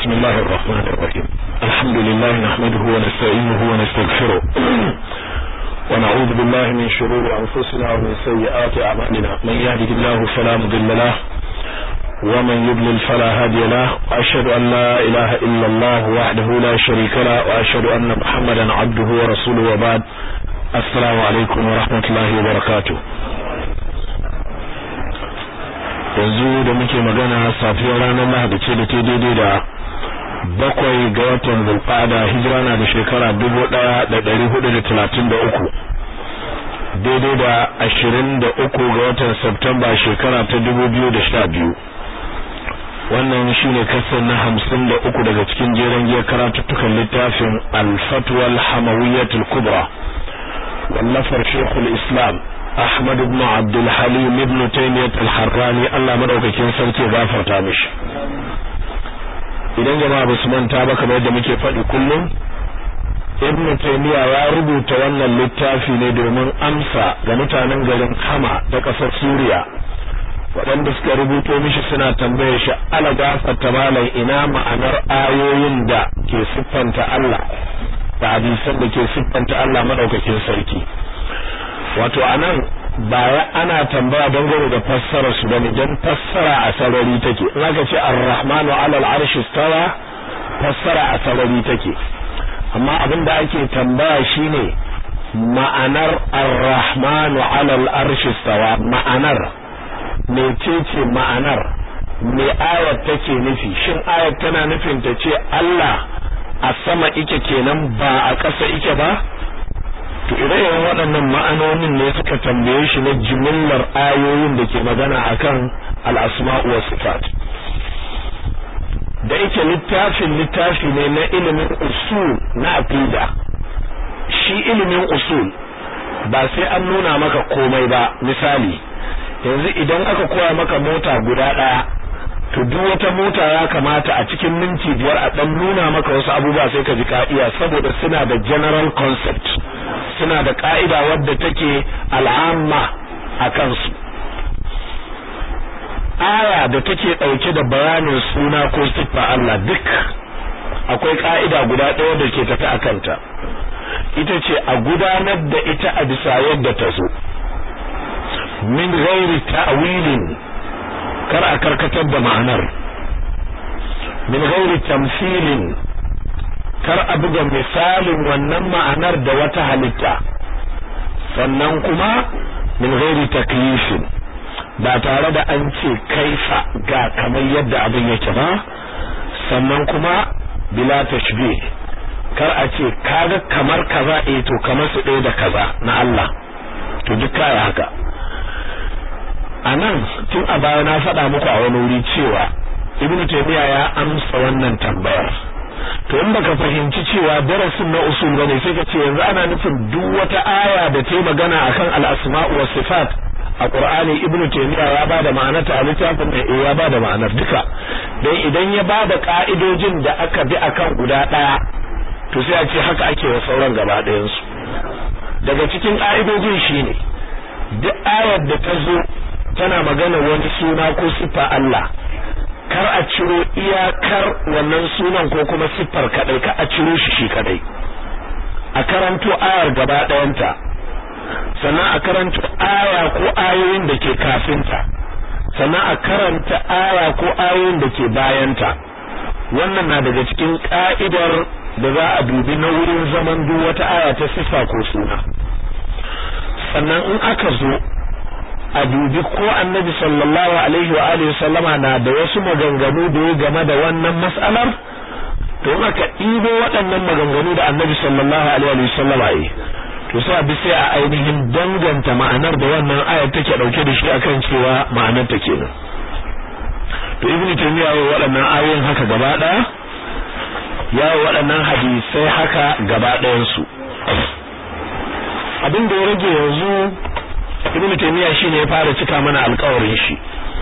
بسم الله الرحمن الرحيم الحمد لله نحمده ونستعينه ونستغفره ونعوذ بالله من شرور أنفسنا ومن سيئات أعمالنا من يهده الله فلا مضل له ومن يضلل فلا هادي له وأشهد أن لا إله إلا الله وحده لا شريك له وأشهد أن محمدا عبده ورسوله وبعد السلام عليكم ورحمة الله وبركاته yanzu da muke magana safiyar ranar lahadi ce da ta daidai da bakwai ga watan zulfada hijira na da shekara dubu ɗaya da ɗari hudu da talatin da uku daidai da ashirin da uku ga watan Septemba shekara ta dubu biyu da sha biyu wannan shine kasar na hamsin da uku daga cikin jeren giyar karatuttukan littafin alfatwal hamawiyyatul kubra wallafar shekul islam Ahmad ibn Abdul Halim ibn Taymiyyah al-Harrani Allah madaukakin sarki gafarta mishi idan jama'a ba su manta ba kamar yadda muke faɗi kullum Ibn Taymiyyah ya rubuta wannan littafi ne domin amsa ga mutanen garin Hama da ƙasar Suriya waɗanda suka rubuto mishi suna tambaye shi ala gafarta malam ina ma'anar ayoyin da ke siffanta Allah da hadisan da ke siffanta Allah madaukakin sarki wato anan ba ana tambaya dangane da fassara su bane dan fassara a sarari take in aka ce ar-rahmanu 'ala al-arshi istawa fassara a sarari take amma abin da ake tambaya shine ma'anar ar-rahmanu 'ala al-arshi istawa ma'anar mecece ma'anar me ayat take nufi shin ayat tana nufin ta ce Allah a sama ike kenan ba a ƙasa ike ba to ire-iren waɗannan ma'anonin ne suka tambaye shi na jimillar ayoyin da ke magana akan al'asma'u wa sifat da yake littafin littafi ne na ilimin usul na aqida shi ilimin usul ba sai an nuna maka komai ba misali yanzu idan aka koya maka mota guda ɗaya to duk wata mota ya kamata a cikin minti biyar a dan nuna maka wasu abubuwa sai ka ji ka'iya saboda suna da general concept suna da ka'ida wadda take al'amma a kansu aya da take dauke da bayanin suna ko siffa Allah duk akwai ka'ida guda ɗaya da ke tafi a kanta ita ce a gudanar da ita a bisa yadda ta zo min ghairi ta'wilin kar a karkatar da ma'anar min ghairi tamsilin kar a buga misalin wannan ma'anar da wata halitta sannan kuma min ghairi taklifin ba tare da an ce kaifa ga kamar yadda abin yake ba sannan kuma bila tashbih kar a ce kaga kamar kaza eh to kamar su ɗaya da kaza na Allah to duk kaya haka anan tun a baya na faɗa muku a wani wuri cewa ibnu taymiya ya amsa wannan tambayar to in baka fahimci cewa darasin na usul bane sai ka ce yanzu ana nufin duk wata aya da ta magana akan al-asma'u was sifat a qur'ani ibnu taymiya ya bada ma'anar ta a littafin da ya bada ma'anar duka dan idan ya bada ka'idojin da aka bi akan guda daya to sai a ce haka ake wa sauran gaba ɗayan su daga cikin ka'idojin shine duk ayar da ta zo tana magana wani suna ko siffa Allah kar a ciro iyakar wannan sunan ko kuma siffar kadai ka a ciro shi shi kadai a karanto ayar gaba ɗayanta sannan a karanto aya ko ayoyin da ke kafinta sannan a karanta aya ko ayoyin da ke bayanta wannan na daga cikin ka'idar da za a dubi na wurin zaman duk wata aya ta siffa ko suna sannan in aka zo a dubi ko annabi sallallahu alaihi wa alihi sallama na da wasu maganganu da ya game da wannan mas'alar to in aka ɗibo waɗannan maganganu da annabi sallallahu alaihi wa sallama yi to sai a bi sai a ainihin danganta ma'anar da wannan ayar take dauke da shi akan cewa ma'anar ta kenan to ibnu taymiya ya waɗannan ayoyin haka gaba ɗaya ya waɗannan hadisai haka gaba ɗayan su abin da ya rage yanzu ibn taymiya shine ya fara cika mana alƙawarin shi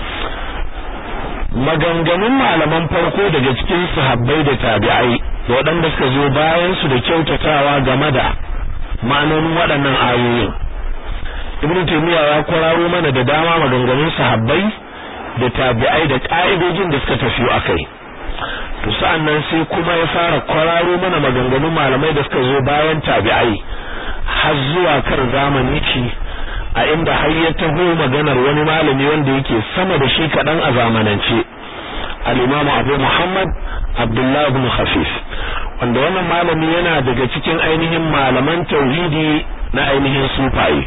maganganun malaman farko daga cikin sahabbai da tabi'ai da waɗanda suka zo bayan su da kyautatawa game da ma'anonin waɗannan ayoyin ibn taymiya ya kwararo mana da dama maganganun sahabbai da tabi'ai da ka'idojin da suka tafi akai to sa'annan sai kuma ya fara kwararo mana maganganun malamai da suka zo bayan tabi'ai har zuwa kar zamani shi a inda har ya taho maganar wani malami wanda yake sama da shi kaɗan a zamanance al-imamu abu muhammad abdullahi ibn khafif wanda wannan malami yana daga cikin ainihin malaman tauhidi na ainihin sufaye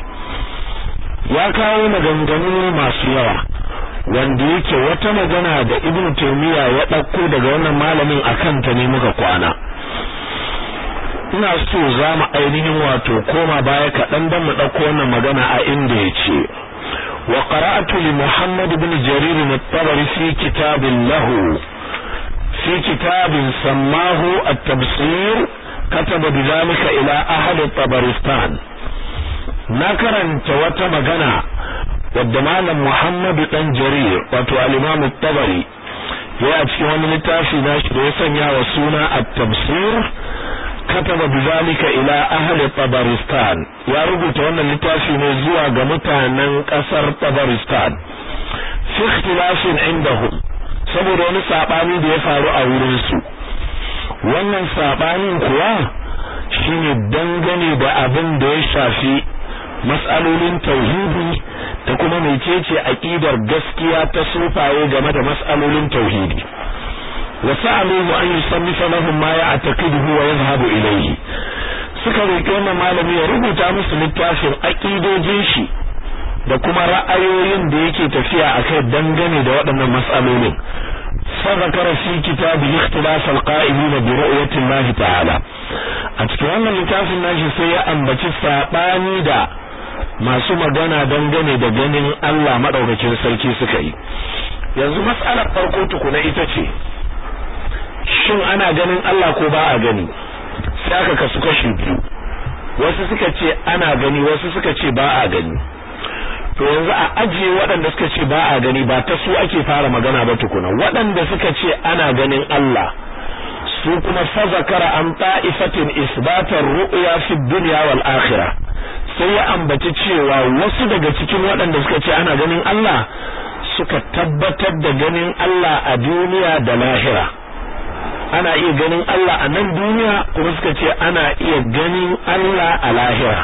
ya kawo maganganu masu yawa wanda yake wata magana da ibn taymiya ya ɗauko daga wannan malamin akan ta ne muka kwana ina so za mu ainihin wato koma baya kaɗan don mu ɗauko wannan magana a inda ya ce wa qara'atu li muhammad ibn jarir at-tabari fi kitabin lahu fi kitabin sammahu at-tabsir kataba bidhalika ila ahli tabaristan na karanta wata magana wadda malam muhammad dan jarir wato al-imam at-tabari ya a cikin wani littafi nashi da ya sanya wa suna at-tabsir kataba bizalika ila ahli tabaristan ya rubuta wannan littafi ne zuwa ga mutanen kasar tabaristan fi ikhtilafin indahum saboda wani sabani da ya faru a wurin su wannan sabanin kuwa shine dangane da abin da ya shafi mas'alolin tauhidi da kuma mecece aqidar gaskiya ta sufaye game da mas'alolin tauhidi وسألوه أن يصنف لهم ما يعتقده ويذهب إليه suka roƙi wannan malami ya rubuta musu littafin aƙidojin shi da kuma ra'ayoyin da yake tafiya a kai dangane da waɗannan mas'alolin فذكر في كتابه اختلاف القائلين برؤية الله تعالى a cikin wannan littafin nashi sai ya ambaci saɓani da masu magana dangane da ganin Allah maɗaukakin sarki suka yi yanzu mas'alar farko tukuna ita ce shin ana ganin Allah ko ba a gani sai aka kasu kashi biyu wasu suka ce ana gani wasu suka ce ba a gani to yanzu a ajiye waɗanda suka ce ba a gani ba ta su ake fara magana ba tukuna waɗanda suka ce ana ganin Allah su kuma fa zakara an ta'ifatin isbatar ru'ya fi dunya wal akhirah sai ya ambaci cewa wasu daga cikin waɗanda suka ce ana ganin Allah suka tabbatar da ganin Allah a duniya da lahira ana iya ganin Allah a nan duniya kuma suka ce ana iya ganin Allah a lahira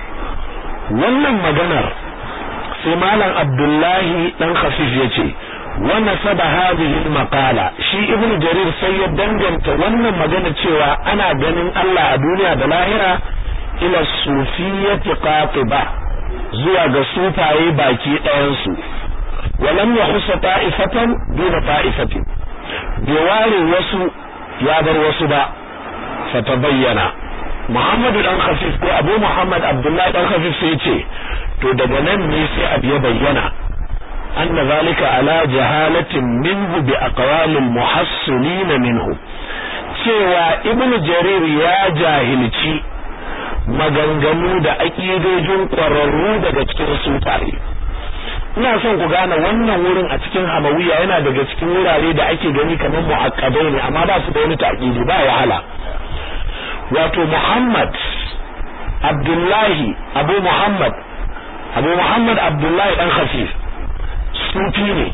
wannan maganar sai malam Abdullahi dan Khafif yace wa nasaba hadhihi maqala shi ibn jarir sai ya danganta wannan magana cewa ana ganin Allah a duniya da lahira ila sufiyyati qatiba zuwa ga sufaye baki ɗayan su walam yahusa ta'ifatan duna ta'ifatin bai ware wasu ya bar wasu ba fatabayyana Muhammadu dan Khafif ko Abu Muhammad Abdullahi dan Khafif sai ce to daga nan ne sai abu ya bayyana anna zalika ala jahalatin minhu bi aqwalil muhassilin minhu cewa Ibn Jarir ya jahilci maganganu da aƙidojin ƙwararru daga cikin sufaye ina son ku gane wannan wurin a cikin hamawiya yana daga cikin wurare da ake gani kamar mu'akkadai ne amma ba su da wani ta'kidi ba wahala wato Muhammad Abdullahi Abu Muhammad Abu Muhammad Abdullahi dan Khafif sufi ne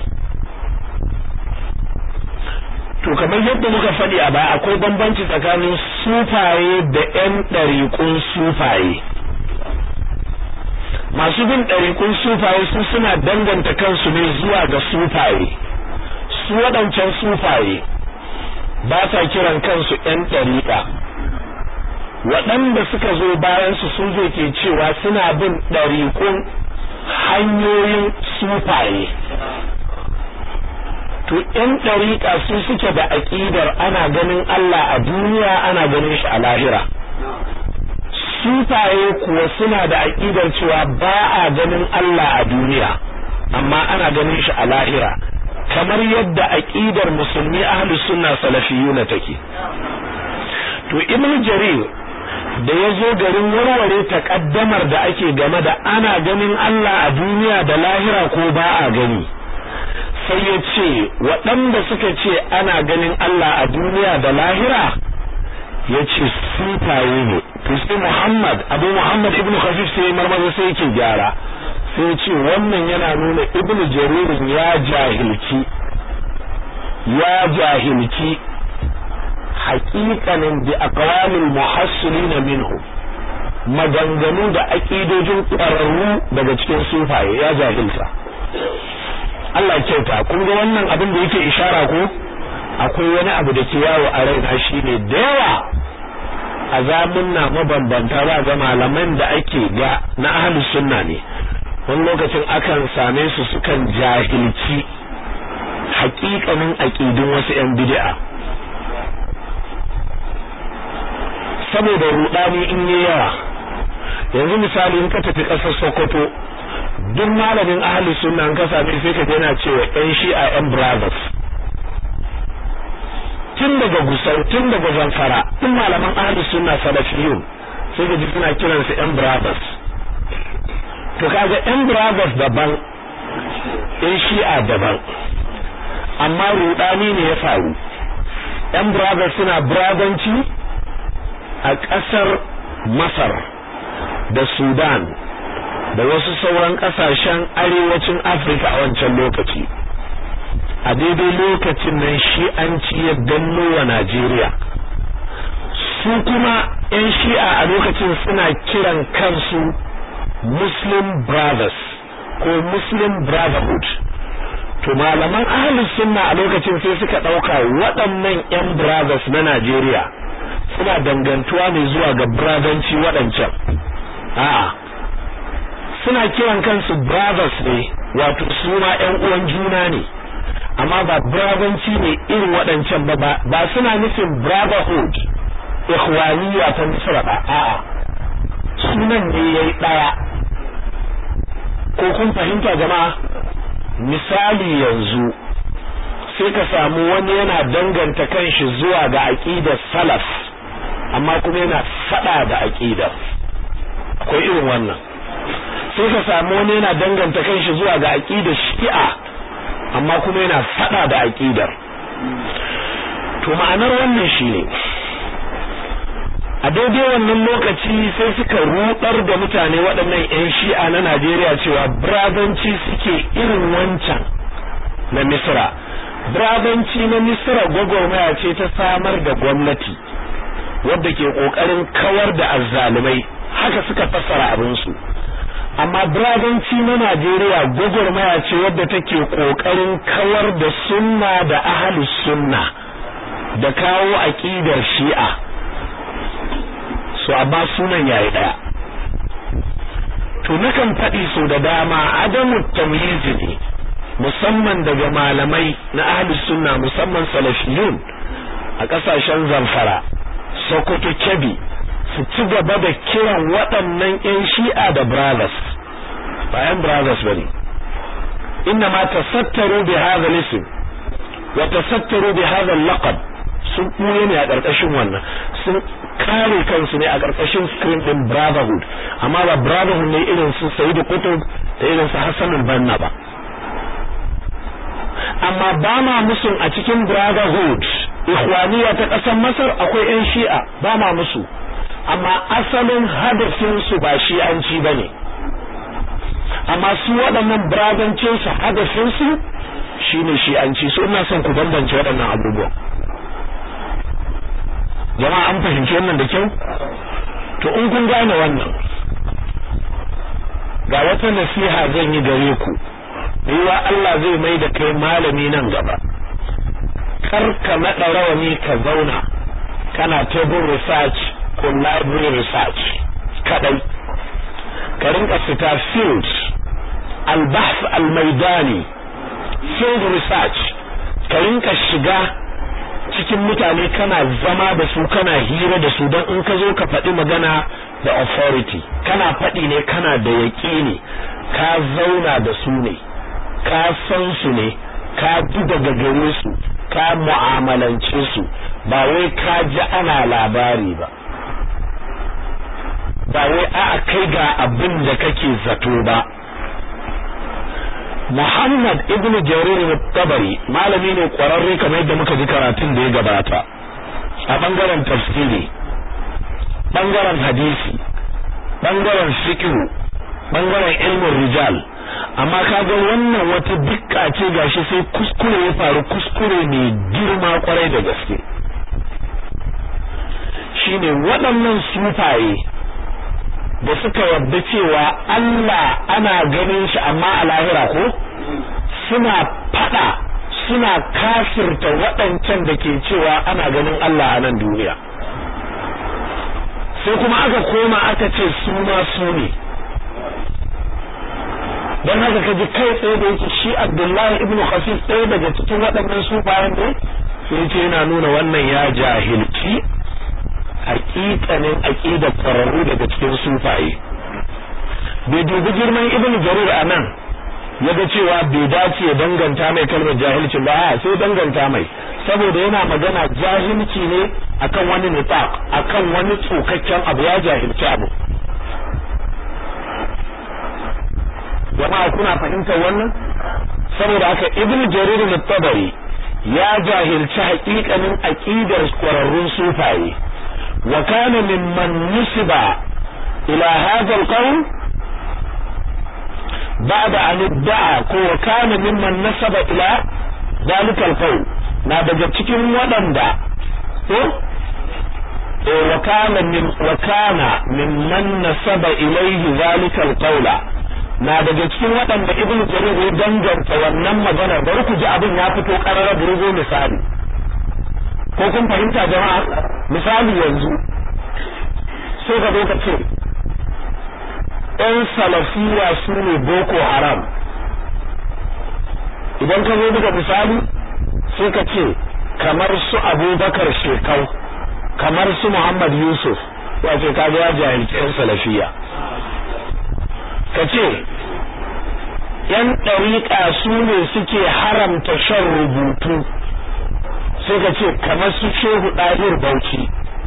to kamar yadda muka faɗi a baya akwai bambanci tsakanin sufaye da ƴan ɗariƙun sufaye masu bin ɗariƙun sufaye su suna danganta kansu ne zuwa ga sufaye su waɗancan sufaye ba sa kiran kansu ƴan ɗariƙa waɗanda suka zo bayan su sun zo ke cewa suna bin ɗariƙun hanyoyin sufaye to ƴan ɗariƙa su suke da aƙidar ana ganin Allah a duniya ana ganin shi a lahira sufaye kuwa suna da aƙidar cewa ba a ganin Allah a duniya amma ana ganin shi a lahira kamar yadda aƙidar musulmi ahlus sunna salafiyuna take to ibnu jarir da ya zo garin warware takaddamar da ake game da ana ganin Allah a duniya da lahira ko ba a gani sai ya ce waɗanda suka ce ana ganin Allah a duniya da lahira ya ce sufaye ne to sai Muhammad Abu Muhammad ibn Khafif sai marmaza sai yake gyara sai ya ce wannan yana nuna ibn Jarir ya jahilci ya jahilci haƙiƙanin bi aqwalil muhassilina minhu maganganu da aƙidojin ƙwararru daga cikin sufaye ya jahilta Allah ya kyauta kun ga wannan abin da yake ishara ko akwai wani abu da ke yawo a raina shine da yawa a zamunna mabambanta ba ga malaman da ake ga na ahlus sunna ne wani lokacin akan same su sukan jahilci haƙiƙanin aƙidun wasu 'yan bid'a saboda rudani in yi yawa yanzu misali in ka tafi ƙasar Sokoto duk malamin ahli sunna an ka same sai ka yana cewa ƴan shi'a ƴan brothers tun daga gusau tun daga zamfara tun malaman ahli sunna salafiyun sai ka ji suna kiransu ƴan brothers to kaga ƴan brothers daban ƴan shi'a daban amma rudani ne ya faru ƴan brothers suna brabanci a ƙasar Masar da Sudan da wasu sauran ƙasashen arewacin Afirka a wancan lokaci a daidai lokacin nan shi an ci ya danno wa Najeriya su kuma 'yan shi'a a lokacin suna kiran kansu Muslim Brothers ko Muslim Brotherhood to malaman ahlus sunna a lokacin sai suka ɗauka waɗannan 'yan brothers na Najeriya suna dangantuwa ne zuwa ga bradanci waɗancan a'a suna kiran kansu brothers ne wato su ma ƴan uwan juna ne amma ba bradanci ne irin waɗancan ba ba suna nufin brotherhood ikhwaniyya ta misra ba a'a sunan ne yayi ɗaya ko kun fahimta jama'a misali yanzu sai ka samu wani yana danganta kanshi zuwa ga aqidar salaf amma kuma yana fada da aqidar akwai irin wannan sai ka samu wani yana danganta kanshi zuwa ga aqidar shi'a amma kuma yana fada da aqidar to ma'anar wannan shine a daidai wannan lokaci sai suka rudar da mutane waɗannan 'yan shi'a na Najeriya cewa brabanci suke irin wancan na Misra brabanci na Misra gwagwarmaya ce ta samar da gwamnati wadda ke kokarin kawar da azzalumai haka suka fassara abin su amma brabanci na Najeriya gwagwarmaya ce wadda take kokarin kawar da sunna da ahlus sunna da kawo aqidar shi'a so amma sunan yayi daya to nakan faɗi so da dama adamu tamyiz ne musamman daga malamai na ahlus sunna musamman salafiyun a kasashen zamfara sokoto kebbi su ci gaba da kiran waɗannan yan shi'a da brothers ba yan brothers bane inna ma tasattaru bi hadha al-ism wa tasattaru bi hadha al-laqab sun ɓuye ne a ƙarƙashin wannan sun kare kansu ne a ƙarƙashin screen ɗin brotherhood amma ba brotherhood ne irin su Sa'idu Qutb da irin su Hassan al-Banna ba amma ba ma musun a cikin brotherhood ikhwaniya ta ƙasar Masar akwai ƴan Shi'a ba ma musu amma asalin hadafin su ba shi'anci bane amma su waɗannan brothercin su hadafin su shine shi'anci so ina son ku bambance waɗannan abubuwan jama'a an fahimci wannan da kyau to in kun gane wannan ga wata nasiha zan yi gare ku yiwa Allah zai mai da kai malami nan gaba kar ka naɗa rawani ka zauna kana table research ko library research kadai ka rinka fita field albahth almaidani field research ka rinka shiga cikin mutane kana zama da su kana hira da su don in ka zo ka faɗi magana da authority kana faɗi ne kana da yaƙini ka zauna da su ne ka san su ne ka ji daga gare su ka mu'amalance su ba wai ka ji ana labari ba ba wai a'a kai ga abin da kake zato ba Muhammad ibn Jarir al-Tabari malami ne kwararre kamar yadda muka ji karatun da ya gabata a bangaren tafsiri bangaren hadisi bangaren fiqh bangaren ilmin rijal amma kaga wannan wata dukka ce gashi sai kuskure ya faru kuskure mai girma kwarai da gaske shine waɗannan sufaye da suka yarda cewa Allah ana ganin shi amma a lahira ko suna fada suna kafirta waɗancan da ke cewa ana ganin Allah a nan duniya sai kuma aka koma aka ce su ma su ne don haka ka ji kai tsaye da yake shi Abdullahi ibn Khafif ɗaya daga cikin waɗannan sufayen ne sai ce yana nuna wannan ya jahilci hakikanin aqidar kwararru daga cikin sufaye bai dubi girman ibn jarir a nan ya ga cewa bai dace ya danganta mai kalmar jahilcin ba a sai danganta mai saboda yana magana jahilci ne akan wani nifaq akan wani tsokakken abu ya jahilci abu jama'a kuna fahimtar wannan saboda haka ibn jarir al-tabari ya jahilci haƙiƙanin aqidar kwararrun sufaye wa kana mimman nusiba ila hadha al-qawl بعد أن ادعى ko kana mimman nasaba ila zalika alqawl na daga cikin waɗanda ko eh wa kana min wa kana mimman nasaba ilayhi zalika alqawla na daga cikin waɗanda ibnu jarir ya danganta wannan magana bari ku ji abin ya fito karara burgo misali ko kun fahimta jama'a misali yanzu sai ka zo ka ce ‘yan salafiya su ne boko haram idan ka zo buga misali sai ka ce kamar su abubakar shekau kamar su muhammad yusuf wace ka ya jahilci ‘yan salafiya ka ce ‘yan ɗariƙa su ne suke haramta shan rubutu sai ka ce kamar su shehu ɗahir bauchi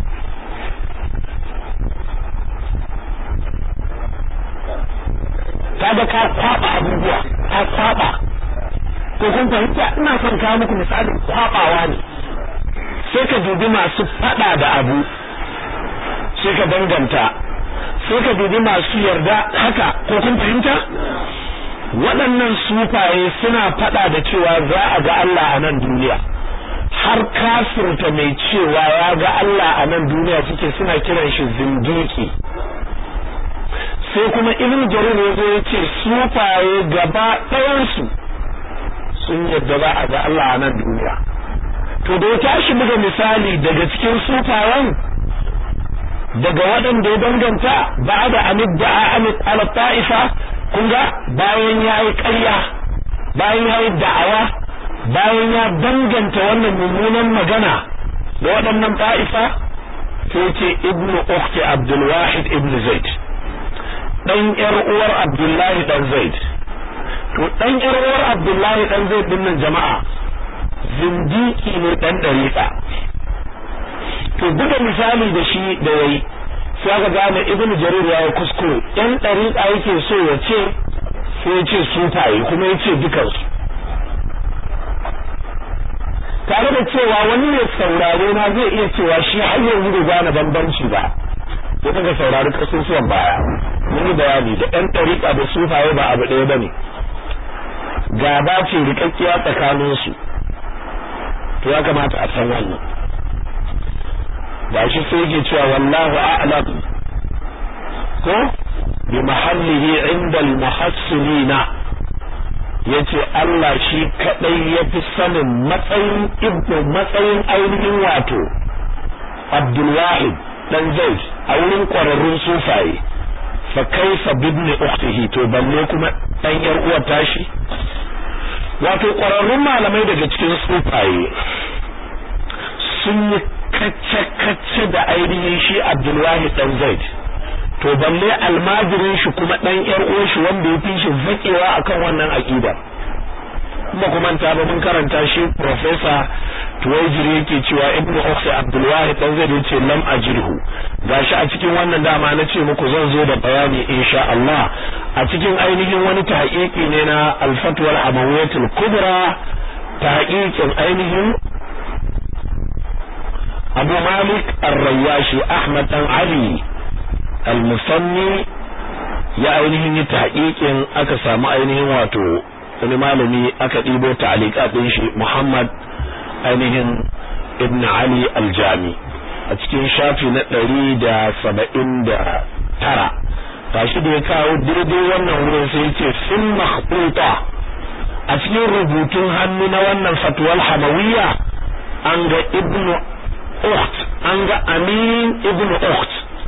kaga ka kwaba abubuwa ka kwaba ko kun fahimta ina son kawo muku misalin kwabawa ne sai ka dubi masu fada da abu sai ka danganta sai ka dubi masu yarda haka ko kun fahimta waɗannan sufaye suna fada da cewa za a ga Allah a nan duniya har kafirta mai cewa ya ga Allah a nan duniya suke suna kiran shi zindiki sai kuma ibn jarir ya zo ya ce sufaye gaba ɗayansu sun yadda ba a ga Allah a nan duniya to da ya tashi buga misali daga cikin sufayen daga waɗanda ya danganta ba da amid da amid ala ta'ifa kun ga bayan ya yi ƙarya bayan ya yi da'awa bayan ya danganta wannan mummunan magana da waɗannan ta'ifa sai ce ibnu ukhti abdul wahid ibn zaid dan yar uwar Abdullahi dan Zaid to dan yar uwar Abdullahi dan Zaid din nan jama'a zindiki ne dan dariqa to buga misali da shi da yayi sai aka gane Ibn Jarir ya kuskure yan dariqa yake so ya ce sai ya ce sufaye kuma ya ce dukansu tare da cewa wani ne saurare na zai iya cewa shi har yanzu bai gane bambanci ba ya kaga saurari kasusuwan baya mun yi bayani da ɗan ɗariƙa da sufaye ba abu ɗaya bane gaba ce rikakkiya tsakanin su to ya kamata a san wannan ba shi sai yake cewa wallahu a'lam ko bi mahallihi inda al-muhassilina yace Allah shi kadai yafi sanin matsayin ibnu matsayin ainihin wato Abdul Wahid dan Zaid a wurin kwararrun sufaye fa kaifa bibni ukhtihi to balle kuma dan yar uwar tashi wato kwararrun malamai daga cikin sufaye sun yi kacce-kacce da ainihin shi Abdulwahid dan Zaid to balle almajirin shi kuma dan yar uwar shi wanda ya fi shi zakewa akan wannan aqida kuma kuma ta ba mun karanta shi professor Tuwaijiri yake cewa Ibn Ukhti Abdul Wahid dan zai ce lam ajirhu gashi a cikin wannan dama na ce muku zan zo da bayani insha Allah a cikin ainihin wani tahqiqi ne na Al-Fatwa al-Amawiyatul Kubra tahqiqin ainihin Abu Malik Ar-Rayashi Ahmad dan Ali Al-Musanni ya ainihin yi tahqiqin aka samu ainihin wato wani malami aka ɗibo ta'aliƙa ɗin shi Muhammad ainihin ibn Ali aljami a cikin shafi na ɗari da saba'in da tara tashi da ya kawo daidai wannan wurin sai ce sun makhbuta a cikin rubutun hannu na wannan fatuwal hamawiyya an ga ibnu ukht an ga amin ibnu ukht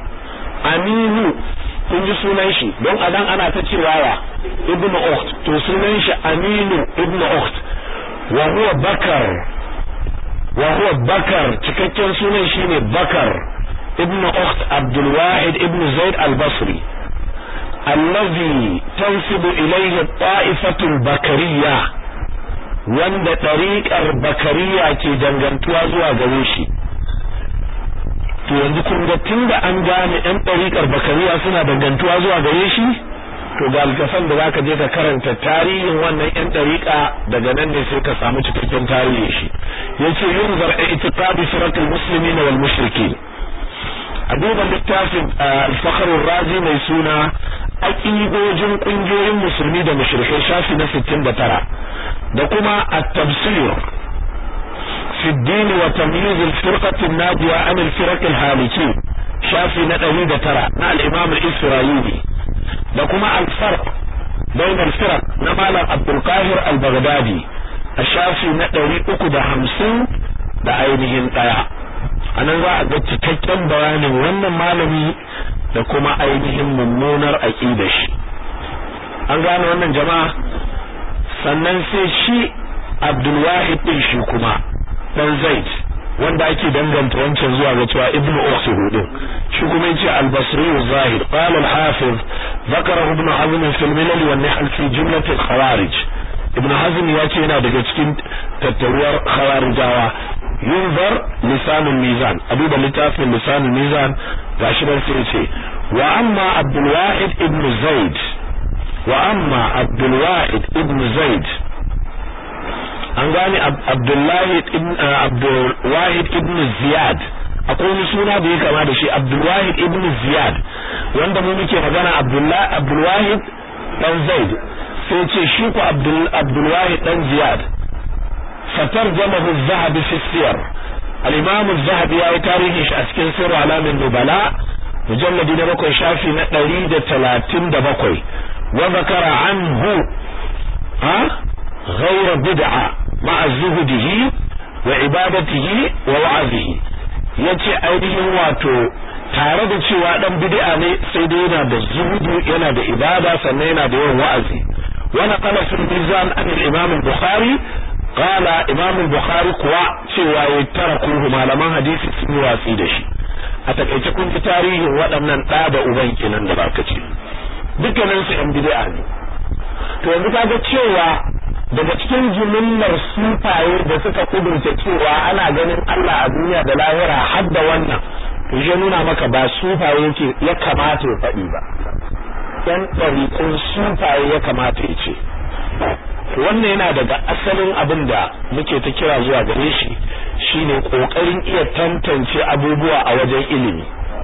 aminu kun ji sunan shi don a dan ana ta cewa ya ibnu ukht to sunan shi aminu ibnu ukht wa huwa bakar wa huwa bakar cikakken sunan shine bakar ibnu ukht abdul wahid ibnu zaid al-basri allazi tansibu ilayhi ta'ifatul bakariyya wanda ɗariƙar bakariya ke dangantuwa zuwa gare shi to yanzu kun ga tunda an gane ɗan ɗariƙar bakariya suna dangantuwa zuwa gare shi to ga alkafan da zaka je ka karanta tarihin wannan ƴan ɗariƙa daga nan ne sai ka samu cikakken tarihin shi yace yunzar i'tiqadi siratul muslimin wal mushrikin a duba littafin al-fakhr razi mai suna aqidojin kungiyoyin musulmi da mushrikai shafi na 69 da kuma at-tafsir fi ad-din wa tamyiz al-firqah an-najiya an al-firaq al-halikin shafi na 109 na al-imam al-isra'ili da kuma al-farq bain al-firaq na malam Abdul Qahir al-Baghdadi a shafi na 350 da ainihin daya anan za a ga cikakken bayanin wannan malami da kuma ainihin mummunar aqidar shi an gane wannan jama'a sannan sai shi Abdul Wahid din shi kuma dan Zaid wanda ake danganta wancan zuwa ga cewa Ibn Ukhsuh din shi kuma yace Al-Basri zahir qala al-Hafiz ذكره ابن حزم في الملل والنحل في جملة الخوارج ابن حزم yace yana daga cikin tattaruwar khawarijawa yunzar lisanul mizan aduba littafin lisanul mizan gashi nan sai ce wa amma abdul wahid ibn zaid wa amma abdul wahid ibn zaid an gane abdullahi ibn abdul wahid ibn ziyad akwai wani suna da ya kama da shi abdul wahid ibn ziyad wanda mu muke magana abdullahi abdul wahid dan zaid sai ce shi ku abdul abdul wahid dan ziyad فترجمه الذهبي في السير الإمام الذهبي يا تاريخ أسكن سر علام النبلاء مجلد نبكي شافي نقريد ثلاثين دبكي وذكر عنه ها غير بدعة مع زهده وعبادته ووعظه yace ainihin wato tare da cewa dan bid'a ne sai dai yana da zuhudu yana da ibada sannan yana da yawan wa'azi wa naqala fil mizan an al-imam al-bukhari qala imam al-bukhari kuwa cewa ya tarakuhu malaman hadisi sun yi watsi da shi a takaice kun ji tarihin waɗannan ɗa da uban kenan da baka ce dukkanin su yan bid'a ne to yanzu kaga cewa daga cikin jimillar sufaye da suka kudurce cewa ana ganin Allah a duniya da lahira har da wannan to shi nuna maka ba sufaye yake ya kamata ya faɗi ba yan ɗariƙun sufaye ya kamata ya ce wannan yana daga asalin abin da muke ta kira zuwa gare shi shine kokarin iya tantance abubuwa a wajen ilimi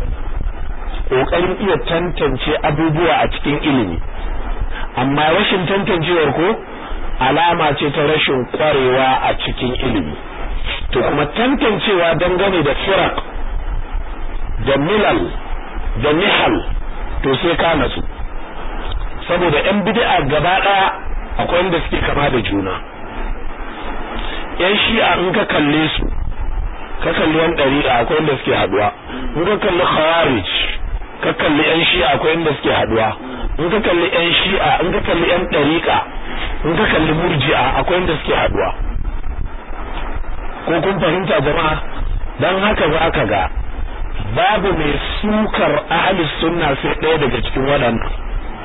kokarin iya tantance abubuwa a cikin ilimi amma rashin tantancewar ko alama ce ta rashin kwarewa a cikin ilimi to kuma tantancewa dangane da firak da milal da nihal to sai ka natsu saboda yan bid'a gaba daya akwai wanda suke kama da juna yan shi'a in ka kalle su ka kalli yan dari'a akwai wanda suke haduwa in ka kalli khawarij ka kalli yan shi'a akwai wanda suke haduwa in ka kalli yan shi'a in ka kalli yan dariqa in ka kalli murji'a akwai wanda suke haduwa ko kun fahimta jama'a dan haka za ka ga babu mai sukar ahli sunna sai ɗaya daga cikin waɗannan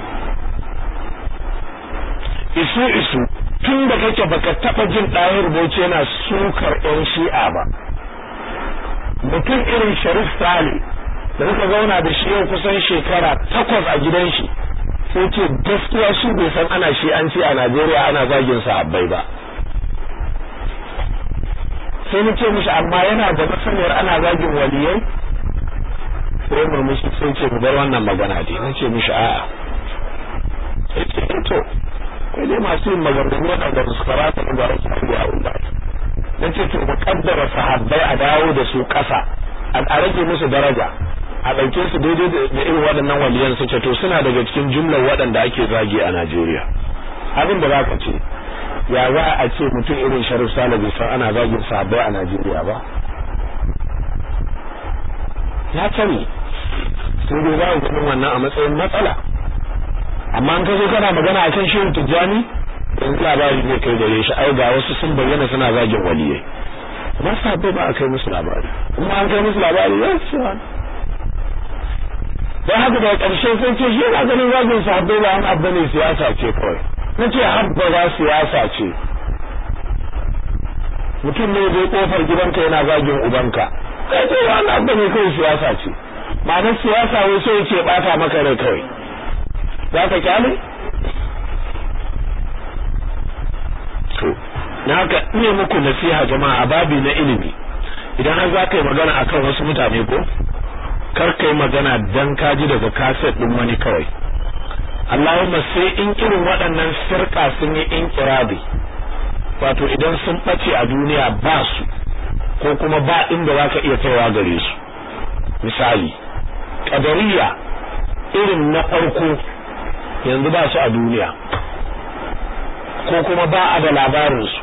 isu isu tun da kake baka taba jin ɗahir bauchi yana sukar yan shi'a ba mutum irin sharif sale da muka zauna da shi yau kusan shekara takwas a gidan shi sai ce gaskiya shi bai san ana shi an ce a najeriya ana zagin sa abbai ba sai na ce mishi amma yana da masaniyar ana zagin waliyai sai murmushi sai ce mu bar wannan magana dai na ce mishi a'a sai ce to sai dai masu yin maganganu waɗanda su karata ba su abu a wula na ce to muƙaddara sahabbai a dawo da su ƙasa a rage musu daraja a ɗauke su daidai da irin waɗannan waliyan su ce to suna daga cikin jumlar waɗanda ake zagi a Najeriya abin da zaka ce ya za a ce mutum irin Sharif Sale bai san ana zagin sahabbai a Najeriya ba ya sani sai dai za ku wannan a matsayin matsala amma an ka zo kana magana akan shehu Tijjani yanzu labari zai kai gare shi ai ga wasu sun bayyana suna zagin waliyai ba sahabbai ba a kai musu labari kuma an kai musu labari ya ce don haka daga ƙarshe sai ce shi yana ganin zagin sahabbai ba an abu ne siyasa ce kawai na ce habba ba siyasa ce mutum ne zai kofar gidanka yana zagin ubanka kai ce wani abu ne kawai siyasa ce ma'anar siyasa wai sai ce bata maka rai kawai za ka kyale to na haka ne muku nasiha jama'a a babi na ilimi idan har za ka yi magana akan wasu mutane ko kar kai magana dan kaji daga kaset din wani kawai Allahumma sai in irin waɗannan sirka sun yi inkirabi wato idan sun ɓace a duniya ba su ko kuma ba inda za ka iya kaiwa gare su misali ƙadariya irin na farko yanzu ba su a duniya ko kuma ba a da labarinsu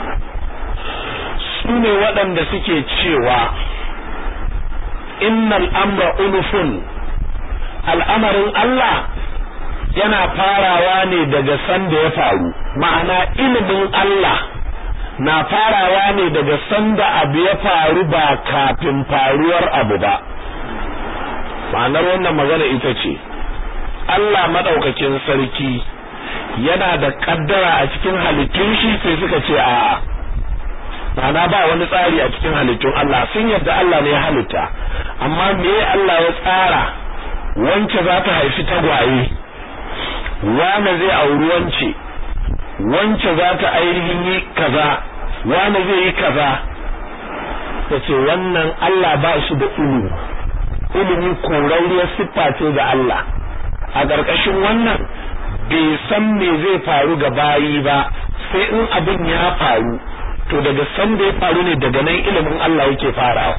su ne waɗanda suke cewa innal amra unufun al'amarin Allah yana farawa ne daga sanda ya faru ma'ana ilimin Allah na farawa ne daga sanda abu ya faru ba kafin faruwar abu ba ma'anar wannan magana ita ce Allah madaukakin sarki yana da kaddara a cikin halittun shi sai suka ce a'a ma'ana ba wani tsari a cikin halittun Allah sun yadda Allah ne ya halitta amma me Allah ya tsara wance za ta haifi tagwaye wane zai auri wance wance za ta ainihin yi kaza wane zai yi kaza yace wannan Allah ba shi da ilimi ilimi korariyar siffa ce ga Allah a ƙarƙashin wannan bai san me zai faru ga bayi ba sai in abin ya faru to daga san da ya faru ne daga nan ilimin Allah yake farawa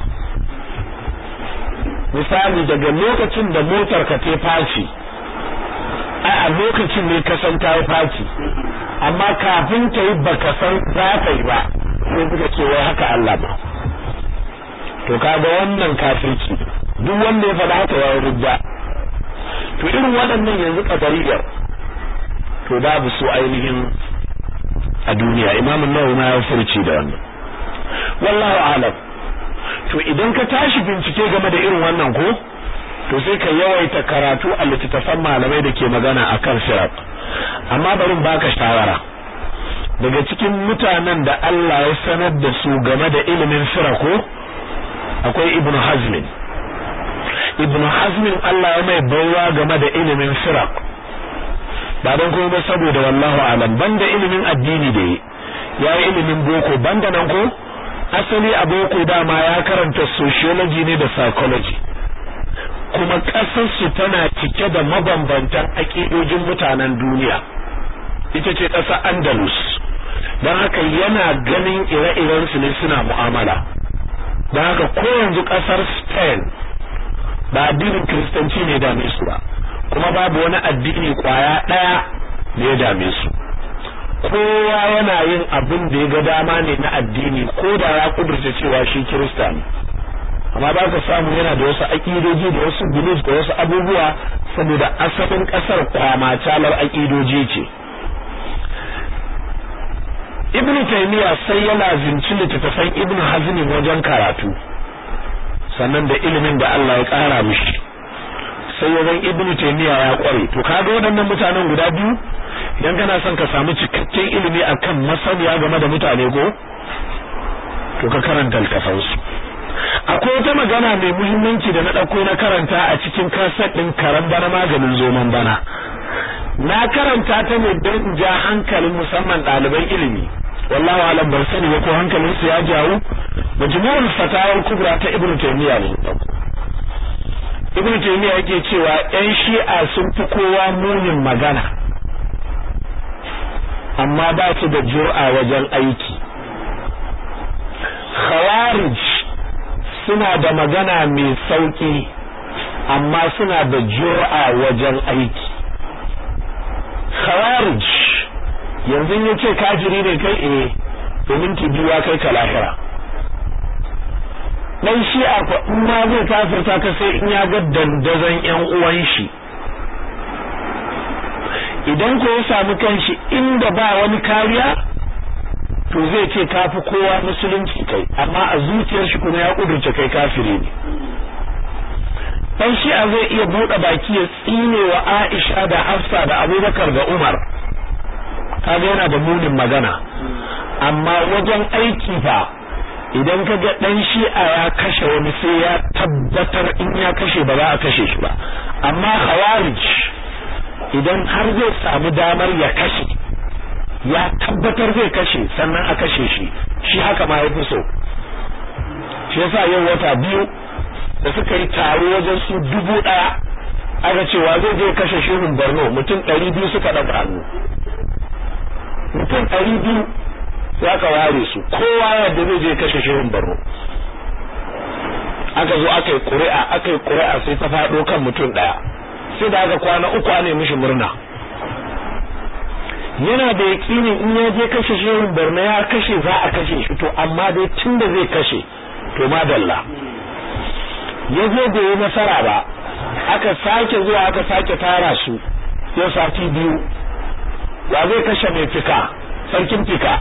misali daga lokacin da motar ka ta faci ai a lokacin ne ka san ta faci amma kafin ta yi baka san za ta yi ba sai suka ce wai haka Allah ba to kaga wannan kafirci duk wanda ya faɗa haka ya rubda to irin waɗannan yanzu kadariyar to babu su ainihin a duniya imamun nawawi ma ya furci da wannan wallahu alam to idan ka tashi bincike game da irin wannan ko to sai ka yawaita karatu a littattafan malamai da ke magana akan sirat amma bari baka shawara daga cikin mutanen da Allah ya sanar da su game da ilimin ko akwai ibnu hazmin ibnu hazmin Allah ya mai baiwa game da ilimin sirat ba don kuma ba saboda wallahu alam banda ilimin addini da ya yi ilimin boko banda nan ko asali a boko dama ya karanta sociology ne da psychology kuma ƙasarsu tana cike da mabambantan aƙidojin mutanen duniya ita ce ƙasa andalus don haka yana ganin ire-iren su ne suna mu'amala don haka ko yanzu ƙasar spain ba addinin kiristanci ne dame su ba kuma babu wani addini kwaya ɗaya da ya dame su kowa yana yin abin da ya ga dama ne na addini ko da ya kudurta cewa shi kirista ne amma ba ka samu yana da wasu aƙidoji da wasu beliefs da wasu abubuwa saboda asalin ƙasar kwamacalar aƙidoji ce ibn taymiya sai yana zinci littattafan ibn hazmin wajen karatu sannan da ilimin da Allah ya ƙara mishi sai wajen ibn taymiya ya kware to kaga waɗannan mutanen guda biyu idan kana son ka samu cikakken ilimi akan masaniya game da mutane ko to ka karanta littafansu akwai wata magana mai muhimmanci da na ɗauko na karanta a cikin kaset ɗin karan bana maganin zoman bana na karanta ta ne don ja hankalin musamman ɗaliban ilimi wallahu alam ban sani ba ko hankalin su ya jawo majmu'ul fatawar kubra ta ibnu taymiya ne ibnu taymiya yake cewa yan shi'a sun fi kowa munin magana amma ba su da jur'a wajen aiki khawarij suna da magana mai sauki amma suna da jur'a wajen aiki khawarij yanzu ya ce kafiri ne kai eh domin ki biya kai ka lahira dan shi'a ko in ma zai kafirta ka sai in ya ga dandazon yan uwan shi idan ko ya samu kanshi inda ba wani kariya to zai ce kafi kowa musulunci kai amma a zuciyar shi kuma ya kudurce kai kafiri ne dan shi'a zai iya bude baki ya tsine wa Aisha da Hafsa da Abubakar da Umar kaga yana da munin magana amma wajen aiki fa idan ka ga dan shi'a ya kashe wani sai ya tabbatar in ya kashe ba za a kashe shi ba amma khawarij idan har zai samu damar ya kashe ya tabbatar zai kashe sannan a kashe shi shi haka ma yafi so shi yasa yau wata biyu da suka yi taro wajen su dubu ɗaya aka cewa zai je kashe shehun Borno mutum ɗari biyu suka ɗaga hannu mutum ɗari biyu ya ka ware su kowa yadda zai je kashe shehun Borno aka zo aka yi ƙuri'a aka yi ƙuri'a sai ta faɗo kan mutum ɗaya sai da aka kwana uku ne mishi murna yana da yaƙinin in ya je kashe shehun Borno ya kashe za a kashe shi to amma dai tun da zai kashe to madalla ya zo da yi nasara ba aka sake zuwa aka sake tara su yau sati biyu wa zai kashe mai fika sarkin fika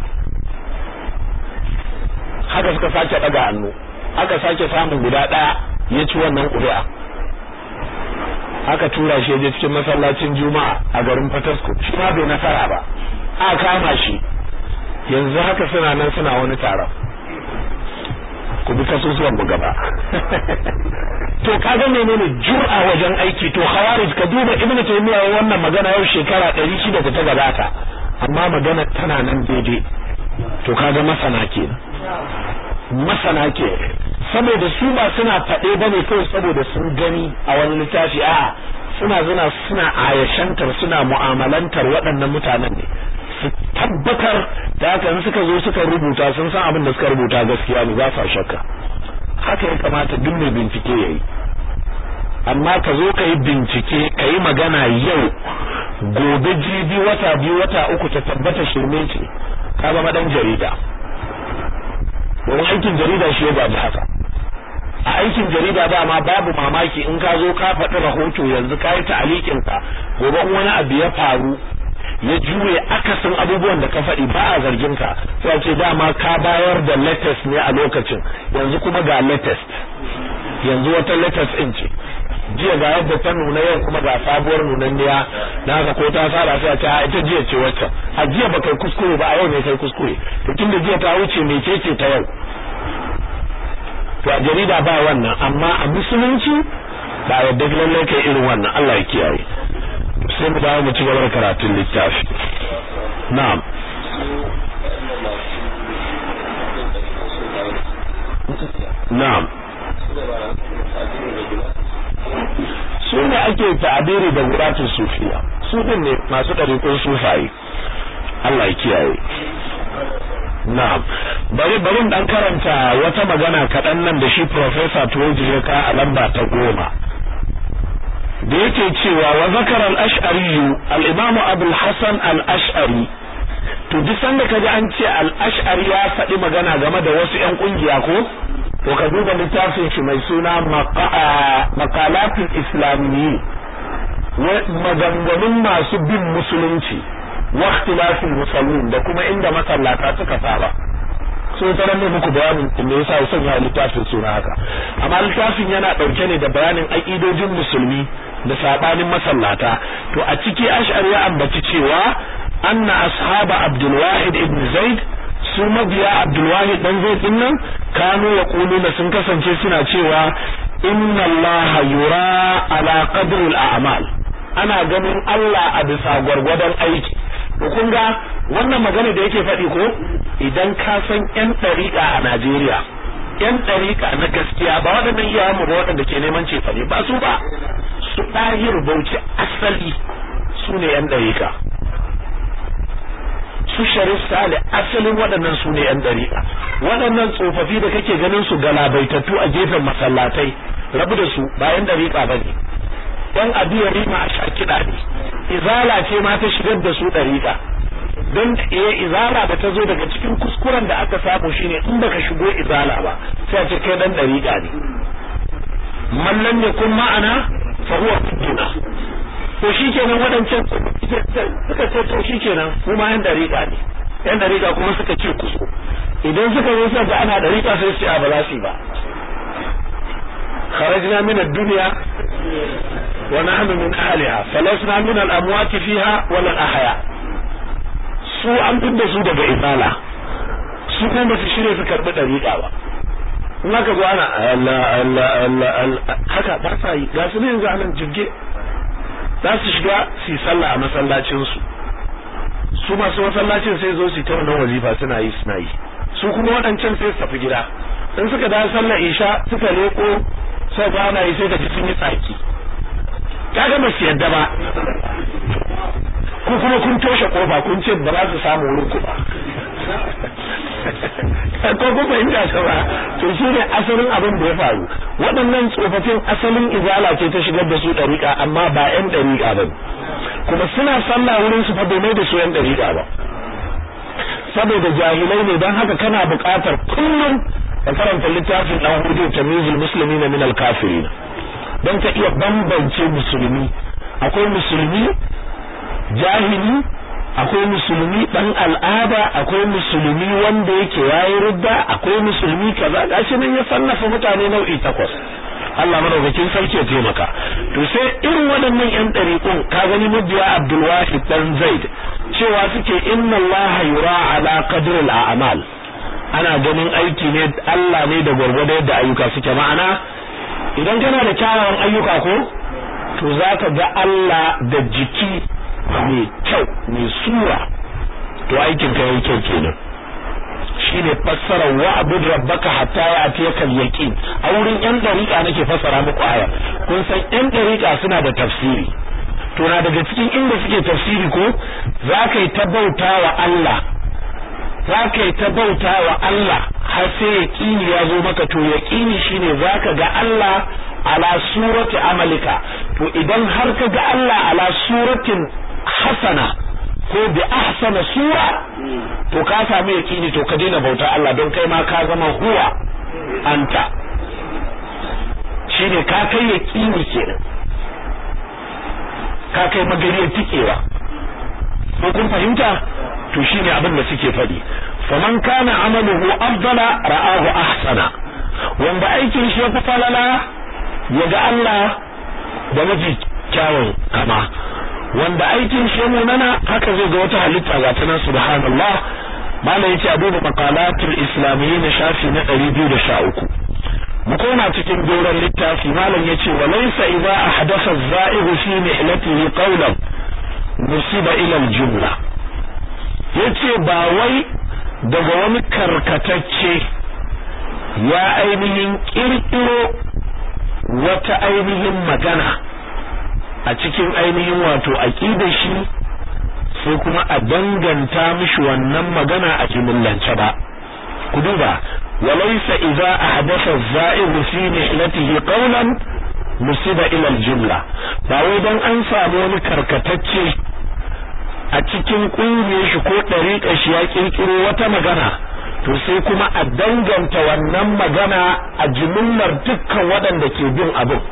haka suka sake daga hannu aka sake samun guda daya ya ci wannan ƙuri'a aka tura shi je cikin masallacin juma'a a garin fatasko shi ma bai nasara ba a kama shi yanzu haka suna nan suna wani taron ku bi kasusuwan mu gaba to kaga menene jur'a wajen aiki to khawarij ka duba ibnu taymiya wannan magana yau shekara 600 da ta gabata amma magana tana nan daidai to kaga masana ke masana ke saboda su ba suna faɗe bane kawai saboda sun gani a wani littafi a suna zuna suna ayashantar suna mu'amalantar waɗannan mutanen ne su tabbatar da haka suka zo suka rubuta sun san abin da suka rubuta gaskiya ne ba sa shakka haka ya kamata duk mai bincike yayi amma ka zo ka yi bincike ka yi magana yau gobe jibi wata biyu wata uku ta tabbata shirme ce ka zama dan jarida domin aikin jarida shi ya gaji haka a aikin jarida dama babu mamaki in ka zo ka faɗi rahoto yanzu ka yi ta'alikin ka gobe wani abu ya faru ya juye akasin abubuwan da ka faɗi ba a zargin ka sai ce dama ka bayar da latest ne a lokacin yanzu kuma ga latest yanzu wata latest in ce jiya ga yadda ta nuna yau kuma ga sabuwar nunanniya na haka ko ta saba sai a ce ita jiya ce wacce a jiya ba kai kuskure ba a yau ne kai kuskure to tunda jiya ta wuce mecece ta yau to a jarida ba wannan amma a musulunci ba yadda lallai kai irin wannan Allah ya kiyaye sai mu dawo mu ci gaba da karatun littafi na'am na'am su ne ake ta'abiri da guratun sufiya su din ne masu ɗariƙun sufaye Allah ya kiyaye na'am bari bari dan karanta wata magana kaɗan nan da shi professor Tuwaji ya ka a lamba ta goma da yake cewa wa zakara al-ash'ari al-imam Abu al-Hasan al-Ash'ari to duk sanda kaji an ce al-Ash'ari ya faɗi magana game da wasu ƴan kungiya ko to ka duba littafin shi mai suna maqalatul islamiyyi maganganun masu bin musulunci wa ikhtilafil musallin da kuma inda masallata suka saba so ta ne muku bayanin me yasa ya sanya littafin suna haka amma littafin yana dauke ne da bayanin aqidojin musulmi da sabanin masallata to a ciki ash'ari ya ambaci cewa anna ashaba abdul wahid ibn zaid su mabiya abdul wahid dan zaid din nan kanu yaquluna sun kasance suna cewa inna allaha yura ala qadri al a'mal ana ganin Allah a bisa gwargwadon aiki to kun ga wannan magana da yake faɗi ko idan ka san yan ɗariƙa a Najeriya yan ɗariƙa na gaskiya ba waɗannan iyayen mu ba waɗanda ke neman cefane ba su ba su ɗahir bauchi asali su ne yan ɗariƙa su sharif sale asalin waɗannan su ne yan dariƙa waɗannan tsofaffi da kake ganin su galabaitattu a gefen masallatai rabu da su ba yan dariƙa bane yan abiya rima a shakida ne izala ce ma ta shigar da su dariƙa don eh izala da ta zo daga cikin kuskuren da aka samu shine in baka shigo izala ba sai a ce kai dan dariƙa ne man lam yakun ma'ana fa huwa fidduna to shikenan wadancan suka ce to shikenan mu ma yan dariƙa ne yan dariƙa kuma suka ce kuso idan suka zo suka ana dariƙa sai su ce ba za su yi ba خرجنا من الدنيا ونحن من أهلها فلسنا من الأموات فيها ولا الأحياء su an fidda su daga izala su kuma ba su shirya su karɓi ɗariƙa ba in aka zo ana Allah Allah Allah Allah haka ba sa yi ga su ne yanzu anan jirge za su shiga su yi sallah a masallacin su su masu masallacin sai zo su ta wannan wazifa suna yi suna yi su kuma waɗancan sai su tafi gida in suka da sallar isha suka leko sai ga ana yi sai ka ji sun yi tsaki kaga ba su yadda ba ko kuma kun toshe kofa kun ce ba za su samu wurin ku ba ko kun fahimta ta ba to shi ne asalin abin da ya faru waɗannan tsofaffin asalin izala ce ta shigar da su ɗariƙa amma ba ƴan ɗariƙa ba kuma suna sallah wurin su fa bai da su ƴan ɗariƙa ba saboda jahilai ne don haka kana buƙatar kullum ka karanta littafin ɗan hudu tamizul muslimina min al-kafirin don ka iya bambance musulmi akwai musulmi jahili akwai musulmi dan al'ada akwai musulmi wanda yake yayi rudda akwai musulmi kaza gashi nan ya sannafa mutane nau'i takwas Allah madaukakin sarki ya taimaka to sai irin waɗannan yan ɗariƙun ka gani mabiya Abdul Wahid dan Zaid cewa suke inna Allah yura ala qadri al-a'mal ana ganin aiki ne Allah ne da gwargwado yadda ayyuka suke ma'ana idan kana da kyawawan ayyuka ko to zaka ga Allah da jiki mai kyau mai sura to aikin ka yayi kyau kenan shine fassara wa abud rabbaka hatta ya'tiyaka al-yaqin a wurin yan dariƙa nake fassara muku aya kun san yan dariƙa suna da tafsiri to na daga cikin inda suke tafsiri ko zaka yi ta bauta wa Allah zaka yi ta bauta wa Allah har sai yaqini ya zo maka to yaqini shine zaka ga Allah ala surati amalika to idan har ka ga Allah ala suratin hasana ko bi ahsana sura to ka samu yaqini to ka daina bauta Allah don kai ma ka zama huwa anta shine ka kai yaqini kenan ka kai magariyar tikewa ko kun fahimta to shine abin da suke faɗi faman kana amaluhu afdala ra'ahu ahsana wanda aikin shi ya fi falala ya ga Allah da mafi kyawun kama wanda aikin shi munana haka zai ga wata halitta ga ta nan subhanallah malam yace a duba maqalatul islamiyyin shafi na 213 mu koma cikin doron littafi malam yace wa laysa idza ahdatha az-za'ihu fi mihlatihi qawlan musiba ila al-jumla yace ba wai daga wani karkatacce ya ainihin kirkiro wata ainihin magana a cikin ainihin wato aqidar shi sai kuma a danganta mishi wannan magana a jumlance ba ku duba walaysa idza ahdatha az-za'ir fi nihlatihi qawlan musiba ila al-jumla ba wai dan an samu wani karkatacce a cikin kungiyar shi ko dariƙar shi ya kirkiro wata magana to sai kuma a danganta wannan magana a jimillar dukkan waɗanda ke bin abin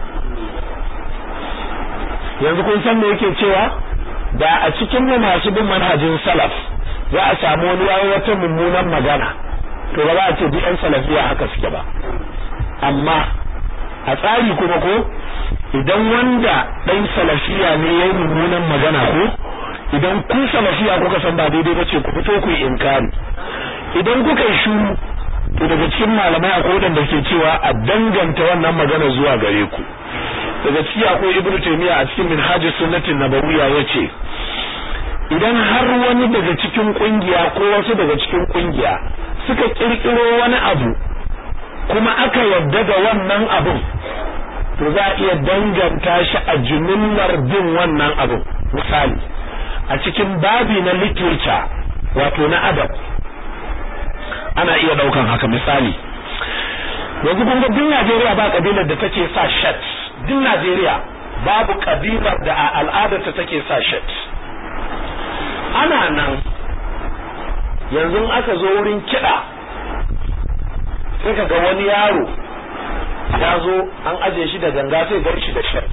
yanzu kun san me yake cewa da a cikin mu masu bin manhajin salaf za a samu wani yayi wata mummunan magana to ba za a ce duk yan salafiya haka suke ba amma a tsari kuma ko idan wanda ɗan salafiya ne yayi mummunan magana ko idan kun salafiya kuka san ba daidai ba ce ku fito ku yi inkari idan kuka yi shuru to daga cikin malamai akwai wadanda ke cewa a danganta wannan magana zuwa gare ku daga ciki akwai ibnu taymiya a cikin minhajus sunnatin nabawiyya yace idan har wani daga cikin kungiya ko wasu daga cikin kungiya suka kirkiro wani abu kuma aka yadda da wannan abun to za a iya danganta shi a jumillar bin wannan abun misali a cikin babi na literature wato na adab ana iya daukan haka misali yanzu kun ga duk Najeriya ba kabilar da take sa shirt duk Najeriya babu kabilar da a al'adar ta take sa shirt ana nan yanzu aka zo wurin kiɗa sai ka ga wani yaro ya zo an aje shi da ganga sai gar shi da shirt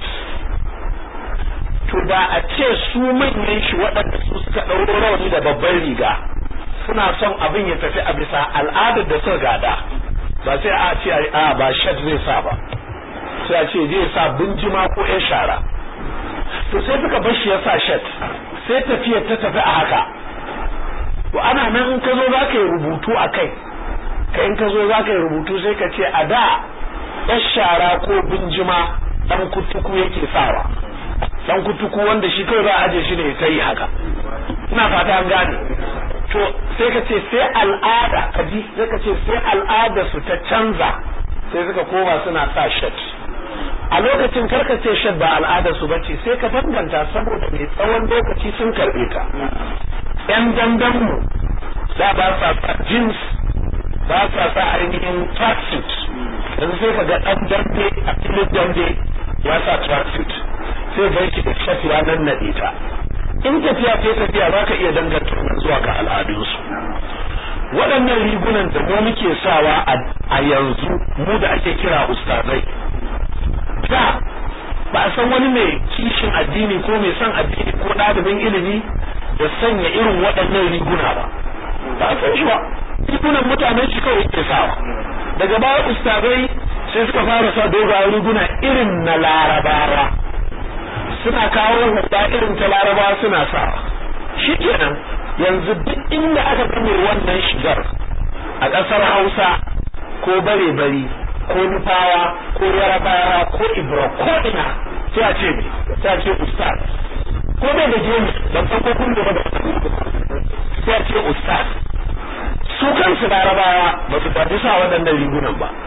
to da a ce su manyan shi waɗanda su suka ɗauro rawani da babban riga suna son abin ya tafi a bisa al'adar da suka gada ba sai a ce a ba shirt zai sa ba sai a ce zai sa binjima ko ƴan shara to sai suka bar shi ya sa shirt sai tafiyar ta tafi a haka to ana nan in ka zo za ka yi rubutu a kai ka in ka zo za ka yi rubutu sai ka ce a da ƴan shara ko binjima ɗan kutuku yake sawa ɗan kutuku wanda shi kawai za a aje shi ne ta yi haka ina fata an gane to sai ka ce sai al'ada ka ji sai ka ce sai al'ada su ta canza sai suka koma suna sa shirt a lokacin karka ce shirt ba al'ada su bace sai ka danganta saboda mai tsawon lokaci sun karbe ta yan dandan mu da ba sa sa jeans ba sa sa ainihin tracksuit yanzu sai ka ga dan dambe a filin dambe ya sa tracksuit sai bai ki da shirt ya nan nade ta in tafiya ta tafiya za ka iya danganta zuwa ga al'adunsu waɗannan rigunan da mu muke sawa a yanzu mu da ake kira ustazai da ba a san wani mai kishin addini ko mai son addini ko ɗalibin ilimi da sanya irin waɗannan riguna ba ba a san shi ba rigunan mutanen shi kawai yake sawa daga baya ustazai sai suka fara sa dogayen riguna irin na larabawa suna kawo hudda irin ta laraba suna sa shi kenan yanzu duk inda aka gane wannan shigar a ƙasar hausa ko bare bari ko nufawa ko yarabawa ko ibra ko ina sai a ce sai a ce ustaz ko bai da gemu ban san ko kun da sai a ce ustaz su kansu larabawa ba su tafi sa waɗannan rigunan ba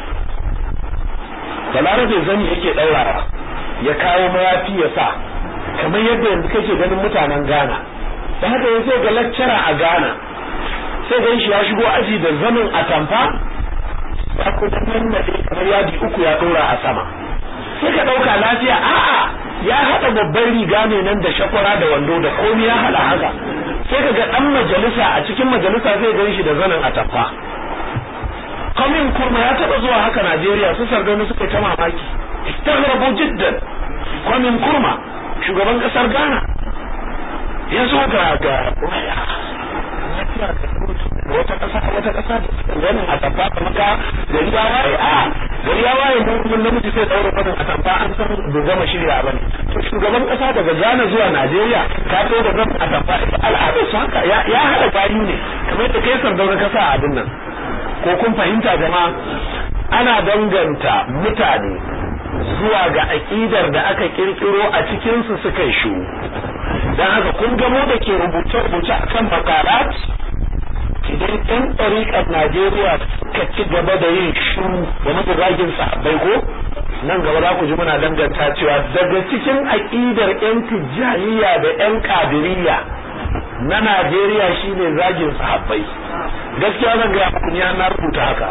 balarabe zani yake ɗaurawa ya kawo mayafi ya sa kamar yadda yanzu kake ganin mutanen Ghana da haka yanzu ga lecturer a Ghana sai gan shi ya shigo aji da zanin atamfa ya kuma nan da kamar yadi uku ya dora a sama sai ka dauka lafiya a'a ya hada babban riga ne nan da shakwara da wando da komai ya hada haka sai ka ga dan majalisa a cikin majalisa sai gan shi da zanin atamfa kamin kurma ya taba zuwa haka Najeriya su sardauna suka ta mamaki istaghrabu jiddan kwamin kurma shugaban kasar Ghana ya zo ga ga wata kasa wata kasa wani a tabba ta maka gari ya waye a gari ya waye mun namiji sai daura fadin a tabba an san bai gama shirya bane to shugaban kasa daga Ghana zuwa Najeriya ka to da zan a tabba al'adar su haka ya hada bayu ne kamar da kai sardauna kasa a abin nan ko kun fahimta jama'a ana danganta mutane zuwa ga aƙidar da aka kirkiro a cikinsu suka yi shu don haka kun gamo da ke rubuce-rubuce a kan makarat idan ɗan ɗariƙar najeriya suka ci gaba da yin shu game da zagin sahabbai ko nan gaba za ku ji muna danganta cewa daga cikin aƙidar 'yan tijjaniya da 'yan kadiriya na najeriya shine zagin sahabbai gaskiya zan gaya muku ni na rubuta haka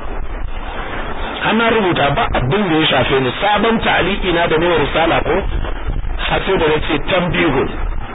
ana rubuta ba abin da ya shafe ni sabon ta'aliki na da nawa risala ko har sai da nace tambihun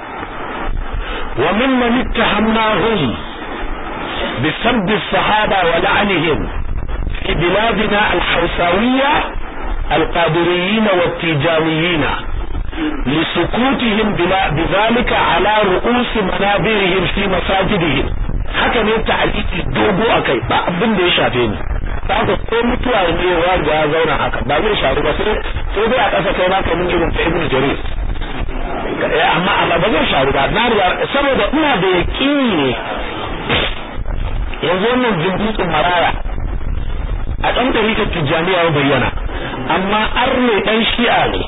wa mimman ittahamnahum bi sabb as-sahaba wa la'anihim fi biladina al-hawsawiyya al-qadiriyyin wa at-tijaniyyin لسكوتهم بذلك على رؤوس منابرهم في مساجدهم haka ne ta'aliki dogo akai ba abin da ya shafe ni haka ko mutuwa ne ya ga ya zauna haka ba zai sharu ba sai sai dai a ƙasa kai ma kamun irin ta ibn jarir amma amma ba zai sharu ba na riga saboda ina da yaqini ne yanzu wannan jindikin maraya a ɗan tarikar tijjaniya ya bayyana amma arne ɗan shi'a ne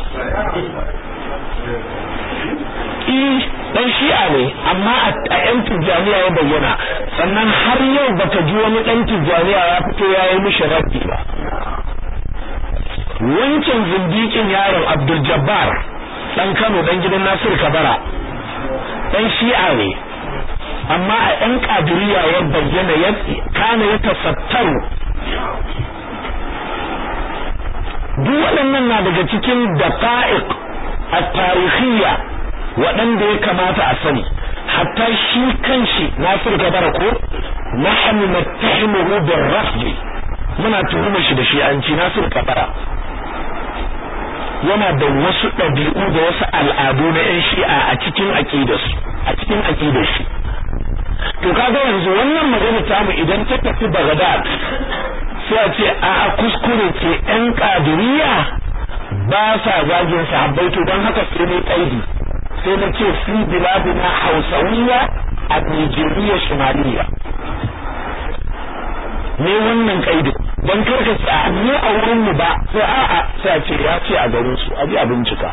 dan shi'a ne amma a yan tijjaniya ya bayyana sannan har yau baka ji wani dan tijjaniya ya fito ya yi mishi rabbi ba wancan zindikin yaron Abdul Jabbar dan Kano dan gidan Nasir Kabara dan shi'a ne amma a yan kadiriya ya bayyana ya kana ya tasattaru duk waɗannan na daga cikin daqa'iq at-tarikhiyya waɗanda ya kamata a sani hatta shi kanshi Nasir Kabara ko nahnu nattahimuhu bir-rafd muna tuhuma shi da shi an ci Nasir Kabara yana da wasu ɗabi'u da wasu al'adu na 'yan shi'a a cikin aƙidarsu a cikin aƙidar shi to kaga yanzu wannan magana tamu idan ta tafi Baghdad sai a ce a kuskure ce 'yan ƙadiriya ba sa zagin sahabbai to don haka sai ne kaidi sai na ce fi biladina hausawiya a Nijeriya Shimaliya ne wannan kaidin don karka ce a mu a wurin mu ba sai a'a sai a ce ya ce a garin su a ji a bincika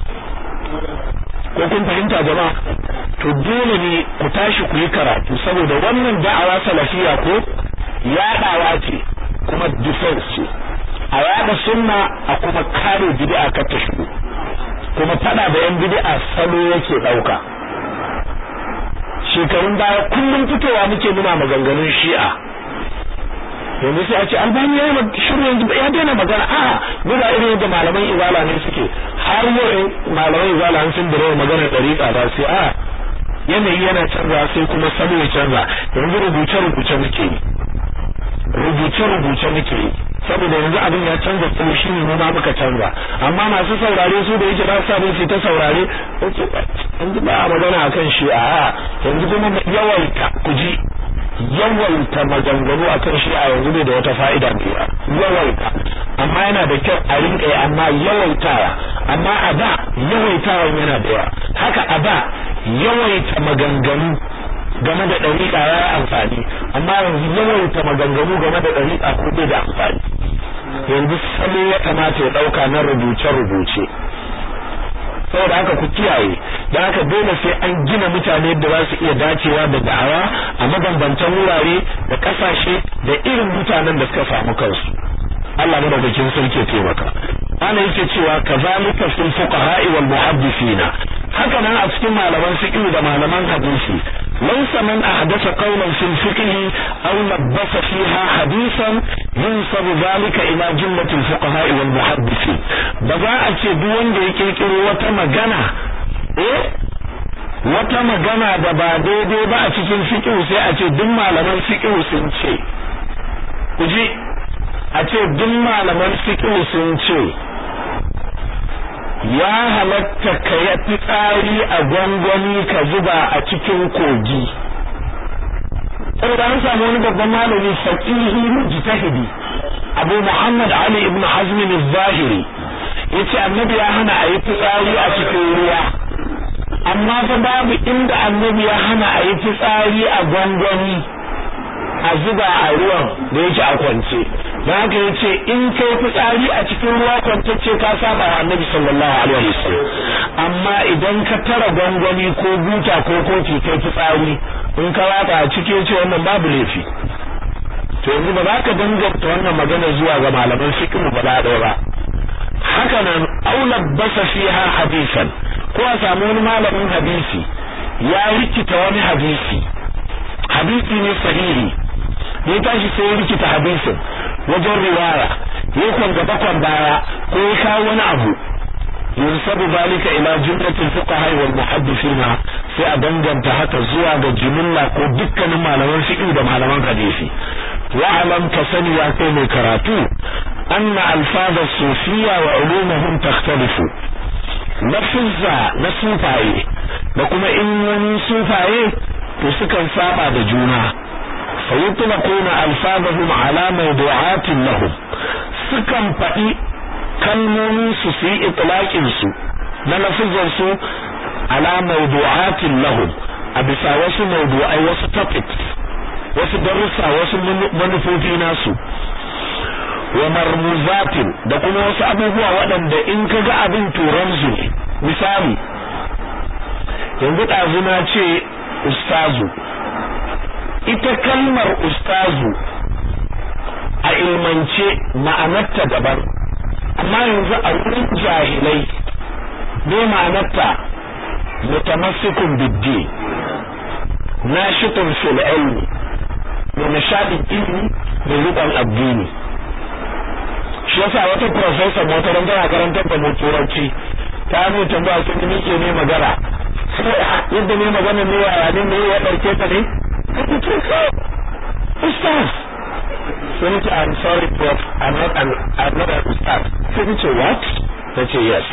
ko kun fahimta jama'a to dole ne ku tashi ku yi karatu saboda wannan da'awa salafiya ko yaɗawa ce kuma defense ce a yaɗa sunna a kuma kare bid'a kar ta shigo kuma fada da yan bid'a salo yake ɗauka shekarun baya kullum fitowa muke muna maganganun shi'a yanzu sai a ce albani ya yi shiru yanzu ya daina magana a guda irin yadda malaman izala ne suke har yau malaman izala an sun bire magana dariƙa ba sai a yanayi yana canza sai kuma salo ya canza yanzu rubuce rubuce muke yi rubuce rubuce muke yi saboda yanzu abin ya canza ko shi ne ma muka canza amma masu saurare su da yake ba sa bin su ta saurare yanzu ba a magana akan shi a yanzu kuma yawaita ku ji yawaita maganganu akan shi a yanzu ne da wata fa'ida mai yawaita amma yana da kyau a rinka yi amma yawaitawa amma a da yawaitawa yana da yawa haka a da yawaita maganganu game da ɗariƙa ya yi amfani amma yanzu yawaita maganganu game da ɗariƙa ko bai da amfani yanzu salo ya kamata ya ɗauka na rubuce-rubuce saboda haka ku kiyaye da haka dole sai an gina mutane da za su iya dacewa da da'awa a mabambantan wurare da kasashe da irin mutanen da suka samu kansu Allah madaukakin sarki ya taimaka ana yake cewa kazalika fil fuqaha'i wal muhaddisina haka nan a cikin malaman fiqh da malaman hadisi laysa man ahdatha qawlan fil fiqh aw labbasa fiha hadithan yunsabu dhalika ila jumlatil fuqaha'i wal muhaddisin ba za a ce duk wanda ya kirkiro wata magana eh wata magana da ba daidai ba a cikin fiqh sai a ce duk malaman fiqh sun ce ku ji a ce duk malaman fiqh sun ce ya halatta ka yi fitsari a gwangwani ka zuba a cikin kogi saboda an samu wani babban malami faqihi mujtahidi Abu Muhammad Ali ibn Hazm al-Zahiri yace annabi ya hana a yi fitsari a cikin ruwa amma fa babu inda annabi ya hana a yi fitsari a gwangwani a zuba a ruwan da yake a kwance da haka yace in kai fitsari a cikin ruwa kwantacce ka saba wa annabi sallallahu alaihi wasallam amma idan ka tara gwangwani ko buta ko kofi kai fitsari in ka wata a cikin ce wannan babu laifi to yanzu ba za ka danganta wannan magana zuwa ga malaman fiqh ba da ba haka nan aula basa fiha hadisan ko a samu wani malamin hadisi ya rikita wani hadisi hadisi ne sahihi ya tashi sai ya rikita hadisin wajen riwaya ya kwanga bakwan baya ko ya kawo wani abu yunsabu zalika ila jumlatil fuqaha wal muhaddithina sai a danganta haka zuwa ga jumla ko dukkanin malaman fiqh da malaman hadisi wa alam ka sani ya kai mai karatu anna alfaz as-sufiyya wa ulumuhum takhtalifu lafizza na sufaye da kuma in sufaye to sukan saba da juna فيطلقون ألفاظهم على موضوعات لهم sukan faɗi kalmomin su su yi itlaqin su na lafizan su ala mawdu'atin lahum a bisa wasu mawdu'ai wasu topics wasu darussa wasu manufofi nasu wa marmuzatin da kuma wasu abubuwa waɗanda in ka ga abin turan su ne misali yanzu ɗazu na ce ustazu ita kalmar ustazu a ilmance ma'anarta daban amma yanzu a wurin jahilai ne ma'anarta mutamassikun biddi nashitun fil ilmi mai nishadin ilmi mai rikon addini shi yasa wata professor wata ran tana karantar da mu turanci ta mu tambaya sun ni ke ne magana yadda ne magana ne ya ne ne ya dauke ta ne ustaz sai nace I'm sorry prof I'm not an I'm not an ustaz sai nace what nace yes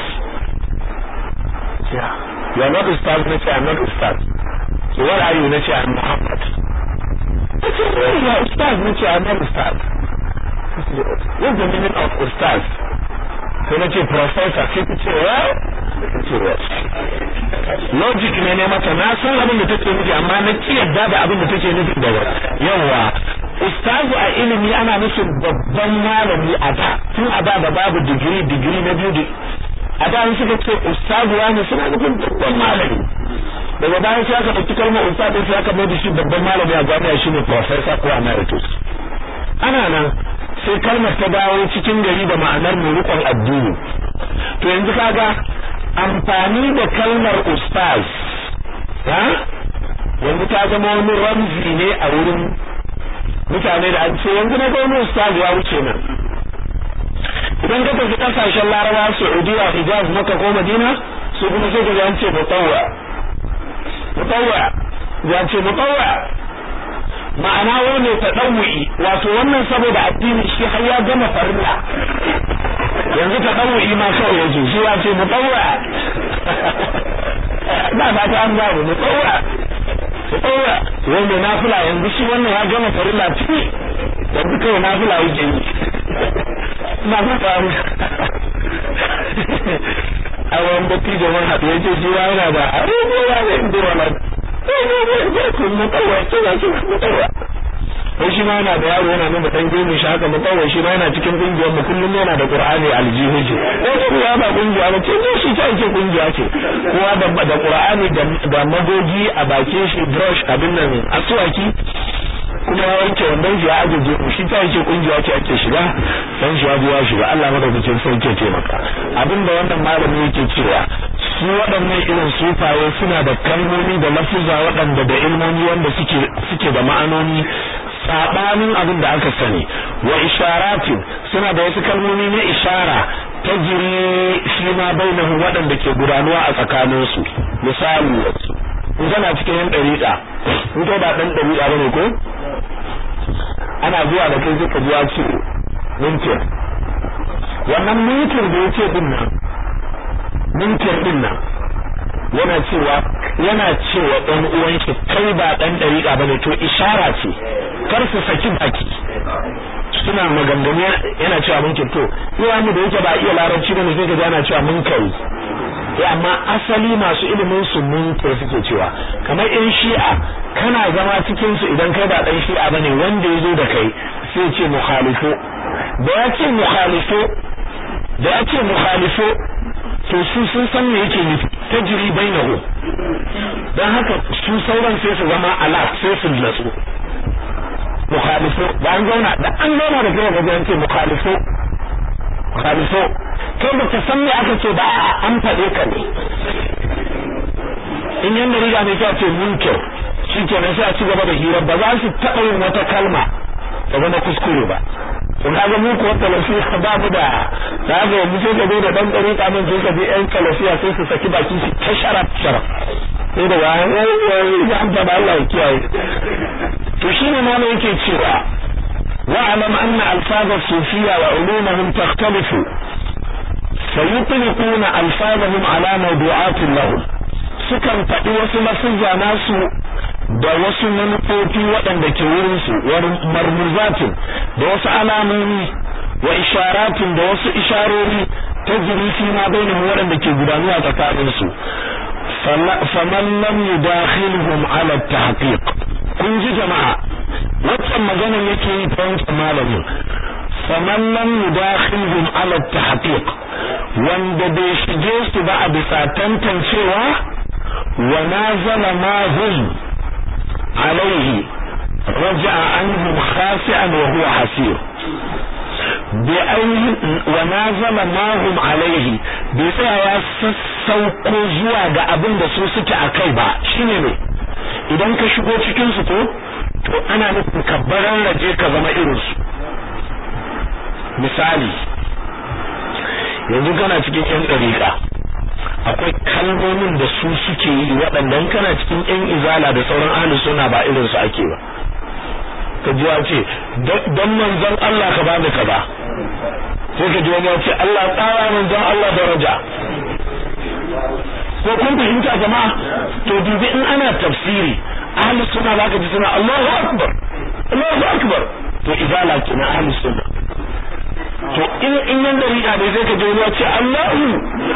yeah you are not ustaz nace I'm not ustaz so what are you nace I'm Muhammad nace oh you are ustaz nace I'm not ustaz what's the meaning of ustaz sai nace professor sai ta ce well logic ne ne mata na san abin da take nufi amma na ki yadda da abin da take nufi da yawa ustazu a ilimi ana nufin babban malami a da tun a da babu digiri digiri na biyu a da suka ce ustazu wani suna nufin babban malami daga bayan sai aka ɗauki kalmar ustazu sai aka mai da shi babban malami a jami'a shine professor ko emeritus ana nan sai kalmar ta dawo cikin gari da ma'anar mai rikon addini to yanzu kaga amfani da kalmar ustaz ha yanzu ta zama wani ramzi ne a wurin mutane da an ce yanzu na wani ustaz ya wuce nan idan ka tafi kasashen laraba saudiya hijaz maka ko madina su kuma sai ka ji an ce mutawwa mutawwa ya ce mutawwa ma'ana wani ta ɗauwi wato wannan saboda addini shi har ya gama farilla yanzu ta ɗauwi ma kawai yake shi ya ce mu ɗaura ba ba ta an babu mu ɗaura mu ɗaura wanda nafila yanzu shi wannan ya gama farilla ciki yanzu kawai nafila yake yi na fata mu a wani batti da wani haɗu yake shi yana da abubuwa da inda wani mu ɗaura ce ya ce mu ɗaura ko shi ma yana da yaro yana nuna dan gemu shi haka mutawai shi ma yana cikin kungiyar mu kullum yana da Qur'ani aljihu ce ko ya ba kungiya ba ce ne shi ta yake kungiya ce kowa da da Qur'ani da da magogi a bakin shi brush abin nan aswaki kuma ya wanke wannan shi ya ajeje mu shi ta yake kungiya ce ake shiga dan shi ya biya shiga Allah madaukakin sarki ya taimaka abinda wannan malami yake cewa su waɗannan irin sufaye suna da kalmomi da lafuza waɗanda da ilmomi wanda suke suke da ma'anoni sabanin abin da aka sani wa isharatin suna da wasu kalmomi na ishara ta jiri shi ma bainahu waɗanda ke gudanuwa a tsakaninsu misali in kana cikin yan ɗariƙa in kai ba ɗan ɗariƙa bane ko ana zuwa da kai suka zuwa ce mintin wannan mintin da yake din nan mintin din nan yana cewa yana cewa ɗan uwan shi kai ba ɗan ɗariƙa bane to ishara ce kar su saki baki suna maganganu yana cewa mun to yawa mu da yake ba iya larabci bane sai ka ana cewa mun kai ya amma asali masu ilimin su mun kai suke cewa kamar in shi'a kana zama cikin su idan kai ba dan shi'a bane wanda yazo da kai sai ce mukhalifu da ya ce mukhalifu da ya ce mukhalifu to su sun san me yake nufi tajri bainahu dan haka su sauran sai su zama alert sai su natsu mukhalifu da an zauna da an zauna da kai ga an ce mukhalifu mukhalifu kai ba ka san me aka ce ba an faɗe ka ne in yan riga ne ta ce munkir shi ke nan sai a ci gaba da hira ba za su taɓa yin wata kalma ta zama kuskure ba to kaga mu ko talafiya ba mu da da ga mu sai ka zo da dan dare kamin sai ka je yan talafiya sai su saki baki su ta sharaf sharaf sai da bayan ya amsa da Allah ya kiyaye to shine ma ne yake cewa wa'lam anna alfaz as-sufiyya wa ulumuhum takhtalifu sayutlquna alfazahum ala mawdu'atin lahum sukan faɗi wasu lafuzza nasu da wasu manufofi waɗanda ke wurinsu wurin marmuzatin da wasu alamomi wa isharatin da wasu isharori ta jiri fi ma bainahum waɗanda ke gudanuwa tsakaninsu faman lam yudakhilhum ala tahqiq kun ji jama'a wannan magana yake yi ta wancan malamin faman lam yudakhilhum ala tahqiq wanda bai shige su ba a bisa tantancewa wa nazala ma hum alaihi raja'a anhum khasi'an wa huwa hasir bi ainihin wa nazala ma hum alaihi bai tsaya ya sassauko zuwa ga abin da su suke a kai ba shine ne idan ka shigo cikin su ko to ana nufin ka raje ka zama irin su misali yanzu kana cikin yan dariƙa akwai kalmomin da su suke yi waɗannan kana cikin yan izala da sauran ahlus sunna ba irin su ake ba ka ji ya ce dan manzon Allah ka bani ka ba sai ka ji wani ya ce Allah tsara manzon Allah daraja ko kun fahimta jama'a to dubi in ana tafsiri ahlus sunna zaka ji suna Allahu akbar Allahu akbar to izala kina ahlus sunna to in in yan dariƙa ne sai ka ji wani ya ce Allahu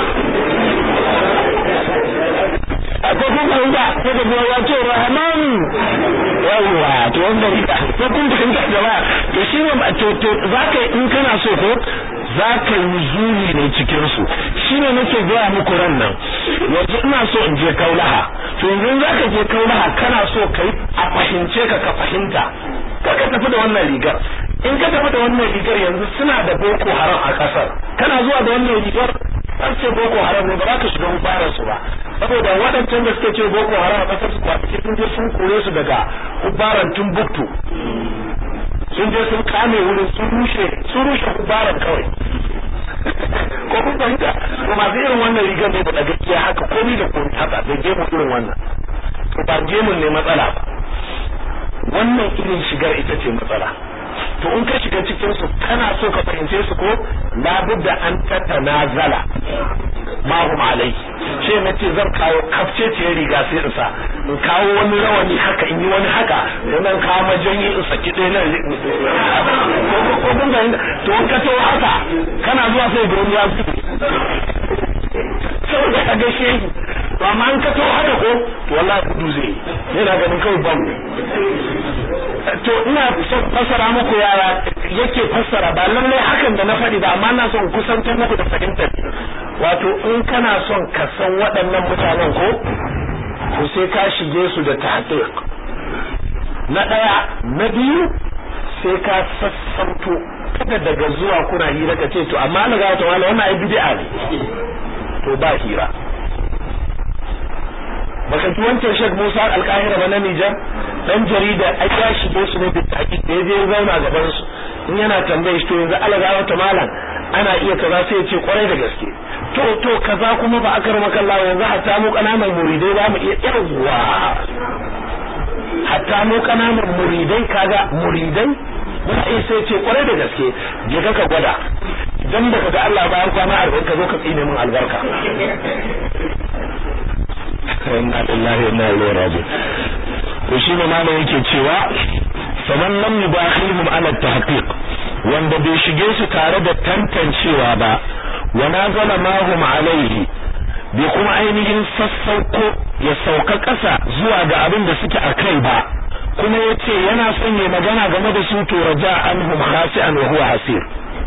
akwai kun fahimta sai ka ji wani ya ce Rahman yawwa to wanda rika ko kun fahimta jama'a to shi ne to to zaka in kana so ko zaka yi zuni ne cikin su shine nake gaya muku ran nan yanzu ina so in je kaulaha to yanzu zaka je kaulaha kana so kai a fahimce ka ka fahimta ka ka tafi da wannan rigar in ka tafi da wannan rigar yanzu suna da boko haram a kasar kana zuwa da wannan rigar an ce boko haram ne ba za ka shiga mubarar su ba saboda waɗancan da suke ce boko haram a kasar su kwanaki sun je sun kore su daga hubaran Timbuktu sun je sun kame wurin sun rushe sun rushe hubaran kawai ko kun fahimta to masu irin wannan rigar ne da gaskiya haka komai da komai haka da gemu irin wannan to ba gemun ne matsala ba wannan irin shigar ita ce matsala to in ka shiga cikin su kana so ka fahimce su ko labudda an tatanazala ma hum alai ce na ce zan kawo kafce ce riga sai in sa in kawo wani rawani haka in yi wani haka sannan kawo majanyi in saki ɗaya nan ko kun ga to in ka tawo haka kana zuwa sai ga wani ya saboda ka gaishe shi to amma an ka tawo haka ko to wallahi kudu zai yana ganin kawai ban to ina son fassara muku yara yake fassara ba lallai hakan da na faɗi ba amma na son kusantar muku da fahimtar wato in kana son ka san waɗannan mutanen ko to sai ka shige su da tahqiq na ɗaya na biyu sai ka sassauto kada daga zuwa kuna hira ka ce to amma na ga wala wannan ai bid'a ne to ba hira baka ji wancan Sheikh Musa Al-Qahira ba na Nijar dan jarida ai ya shige su ne da tahqiq da yaje zauna gaban su in yana tambaye shi to yanzu alaga wata malam ana iya kaza sai ya ce kwarai da gaske to to kaza kuma ba aka rama kallawa yanzu hatta mu kananan muridai za mu iya yawwa hatta mu kananan muridai kaga muridai muna iya sai ce kwarai da gaske je ka gwada idan da kaga Allah bayan kwana arba'in ka zo ka tsine min albarka inna lillahi wa inna ilaihi raji'un to shi ne malam yake cewa faman lam yubakhilhum ala tahqiq wanda bai shige su tare da tantancewa ba wa nazala ma hum alaihi bai kuma ainihin sassauko ya sauka ƙasa zuwa ga abin da suke a kai ba kuma ya ce yana son ya magana game da su to raja anhum khasi'an wa huwa hasir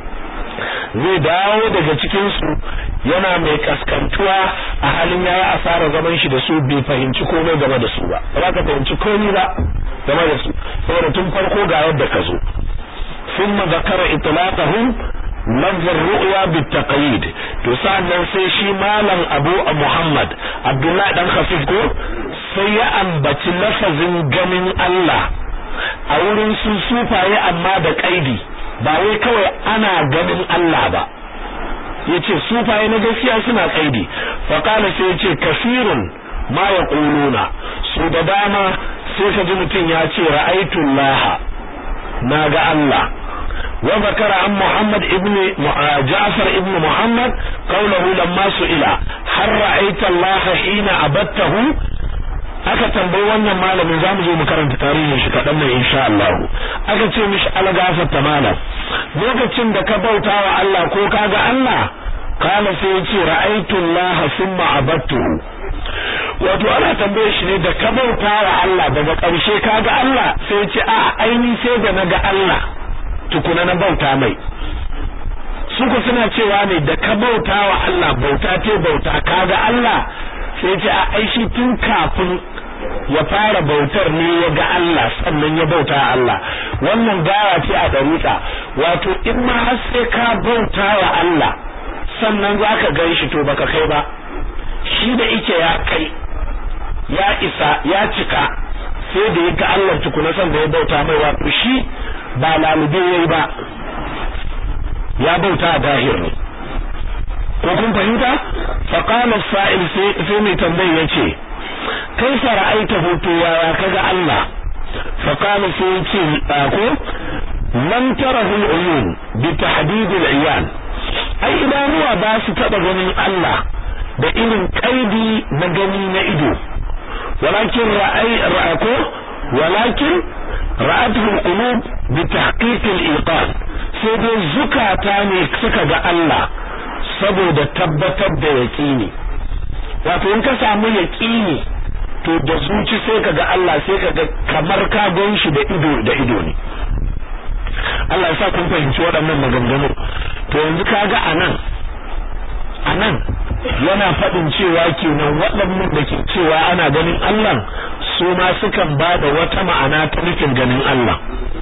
zai dawo daga cikin su yana mai kaskantuwa a halin yayi asara zaman shi da su bai fahimci komai game da su ba ba ka fahimci komai ba game da su saboda tun farko ga yadda ka zo ثم ذكر إطلاقهم لفظ الرؤيا بالتقييد to sa'annan sai shi malam Abu Muhammad Abdullah dan Khafif ko sai ya ambaci lafazin ganin Allah a wurin su sufaye amma da kaidi ba wai kawai ana ganin Allah ba yace sufaye na gaskiya suna kaidi fa kana sai yace kafirun ma yaquluna su da dama sai ka ji mutum ya ce ra'aytu Allah na ga Allah وذكر عن محمد ابن جعفر ابن محمد قوله لما سئل هل رأيت الله حين عبدته aka tambayi wannan malamin za mu zo mu karanta tarihin shi kaɗan nan insha Allah aka ce mishi algafata malam lokacin da ka bauta wa Allah ko ka ga Allah kana sai ya ce ra'aytu Allah thumma abattuhu wato ana tambaye shi ne da ka bauta wa Allah daga ƙarshe ka ga Allah sai ya ce a aini sai da na ga Allah tukuna na bauta mai suku suna cewa ne da ka bauta wa Allah bauta te bauta kaga Allah sai ce a aishi tun kafin ya fara bautar ne ya ga Allah sannan ya bauta Allah wannan gawa ce a dariƙa wato in ma har sai ka bauta wa Allah sannan za ka gan shi to baka kai ba shi da ike ya kai ya isa ya cika sai da ya ga Allah tukuna san da ya bauta mai wato shi ba lalube yayi ba ya bauta a dahir ne ko kun fahimta fa qala sa'il sai mai tambayi yace kai ra'aita hoto yaya kaga Allah fa qala sai yace ko lam tarahu al-uyun bi tahdid al-iyan ai idanuwa ba su taba ganin Allah da irin kaidi na gani na ido walakin ra'ai ra'ako walakin ra'atuhu al-qulub bi tahqiq al-iqan sai dai zukata ne suka ga Allah saboda tabbatar da yaqini wato in ka samu yaqini to da zuci sai ka ga Allah sai ka ga kamar ka gan shi da ido da ido ne Allah ya sa kun fahimci waɗannan maganganu to yanzu kaga anan anan yana faɗin cewa kenan waɗannan da ke cewa ana ganin Allah su ma sukan ba da wata ma'ana ta nufin ganin Allah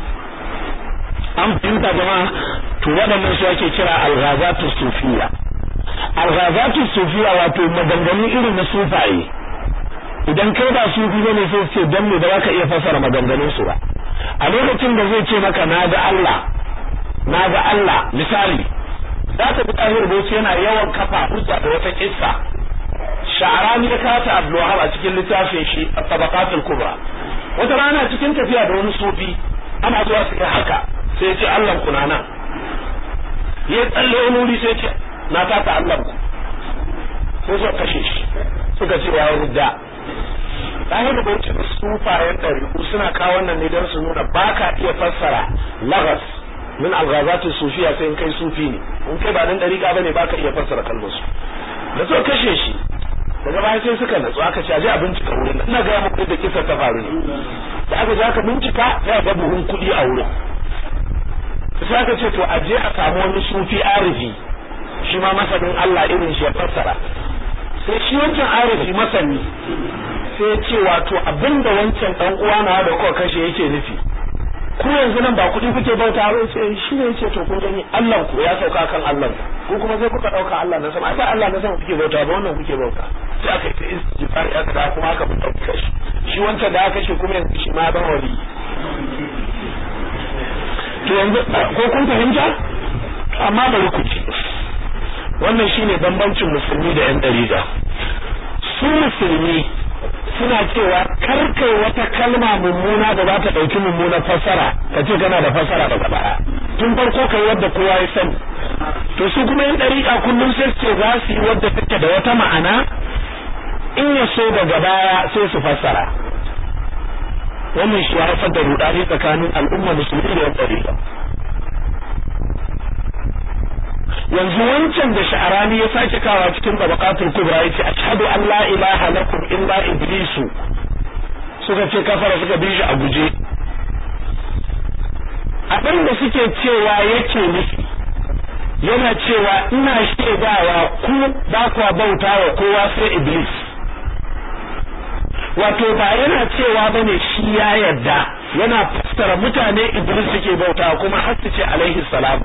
an fahimta jama'a to waɗannan su ake kira alghazatu sufiya alghazatu sufiya wato maganganu irin na sufaye idan kai ba sufi bane sai ce dan me da zaka iya fasara maganganun su ba a lokacin da zai ce maka na ga Allah na ga Allah misali za ta bi tahir bauchi yana yawan kafa hujja da wata kissa sha'arani ya kata abdulwahab a cikin littafin shi tabaqatul kubra wata rana cikin tafiya da wani sufi ana zuwa su haka sai ya ce Allah ku na nan ya tsalle wani wuri sai ce na kata Allah ku sai suka kashe shi suka ce ya rudda tahir bauchi da sufayen ɗariku suna kawo wannan ne don su nuna ba ka iya fassara lagas min alghazatu sufiya sai in kai sufi ne in kai ba dan dariƙa bane baka iya fassara kalmar su da so kashe shi daga baya sai suka natsu aka ce aje a bincika wurin nan ina ga muku da kisa ta faru ne da aka je aka bincika sai ga buhun kuɗi a wurin sai aka ce to aje a samu wani sufi arifi shi ma masanin Allah irin shi ya fassara sai shi wancan arifi masani sai ce wato abinda wancan dan uwa na da kuka kashe yake nufi ku yanzu nan ba kuɗi kuke bauta ba ce shi ne yace to kun gani Allah ku ya sauka kan Allah ku kuma sai kuka dauka Allah na sama ai ba Allah na sama kuke bauta ba wannan kuke bauta sai aka yi istighfar ya kada kuma aka fita kashi shi wancan da aka kashe kuma yanzu shi ma ban wali to yanzu ko kun fahimta amma bari ku ci wannan shine bambancin musulmi da yan dariga su musulmi suna cewa karkai wata kalma mummuna da za ta ɗauki mummunar fassara ka ce kana da fassara daga baya tun farko kai wadda kowa ya sani to su kuma yin ɗariƙa kullum sai ce za su yi wadda take da wata ma'ana in ya so daga baya sai su fassara wannan shi ya haifar da rudani tsakanin al'umma musulmi da yan ɗariƙa yanzu wancan da sha'arani ya sake kawa cikin tabaqatul kubra yace ashhadu an la ilaha lakum illa iblisu suka ce kafara suka bi shi a guje abin da suke cewa yake nufi yana cewa ina shaidawa ku ba ku bauta wa kowa sai iblis wato ba yana cewa bane shi ya yarda yana fassara mutane iblis suke bauta kuma har su ce alaihi salamu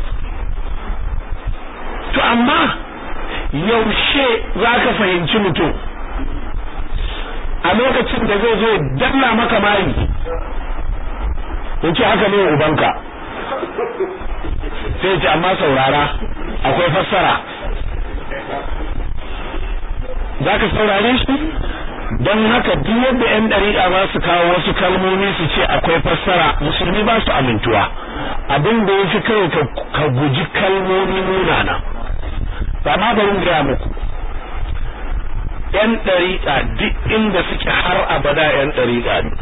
to amma yaushe za ka fahimci mutum a lokacin da zai zo danna maka mari yace haka ne ubanka sai ce amma saurara akwai fassara za ka saurare shi don haka duk yadda 'yan ɗariƙa za su kawo wasu kalmomi su ce akwai fassara musulmi ba su amintuwa abin da ya fi kawai ka guji kalmomi munana ba ma barin gaya muku yan ɗariƙa duk inda suke har abada yan ɗariƙa ne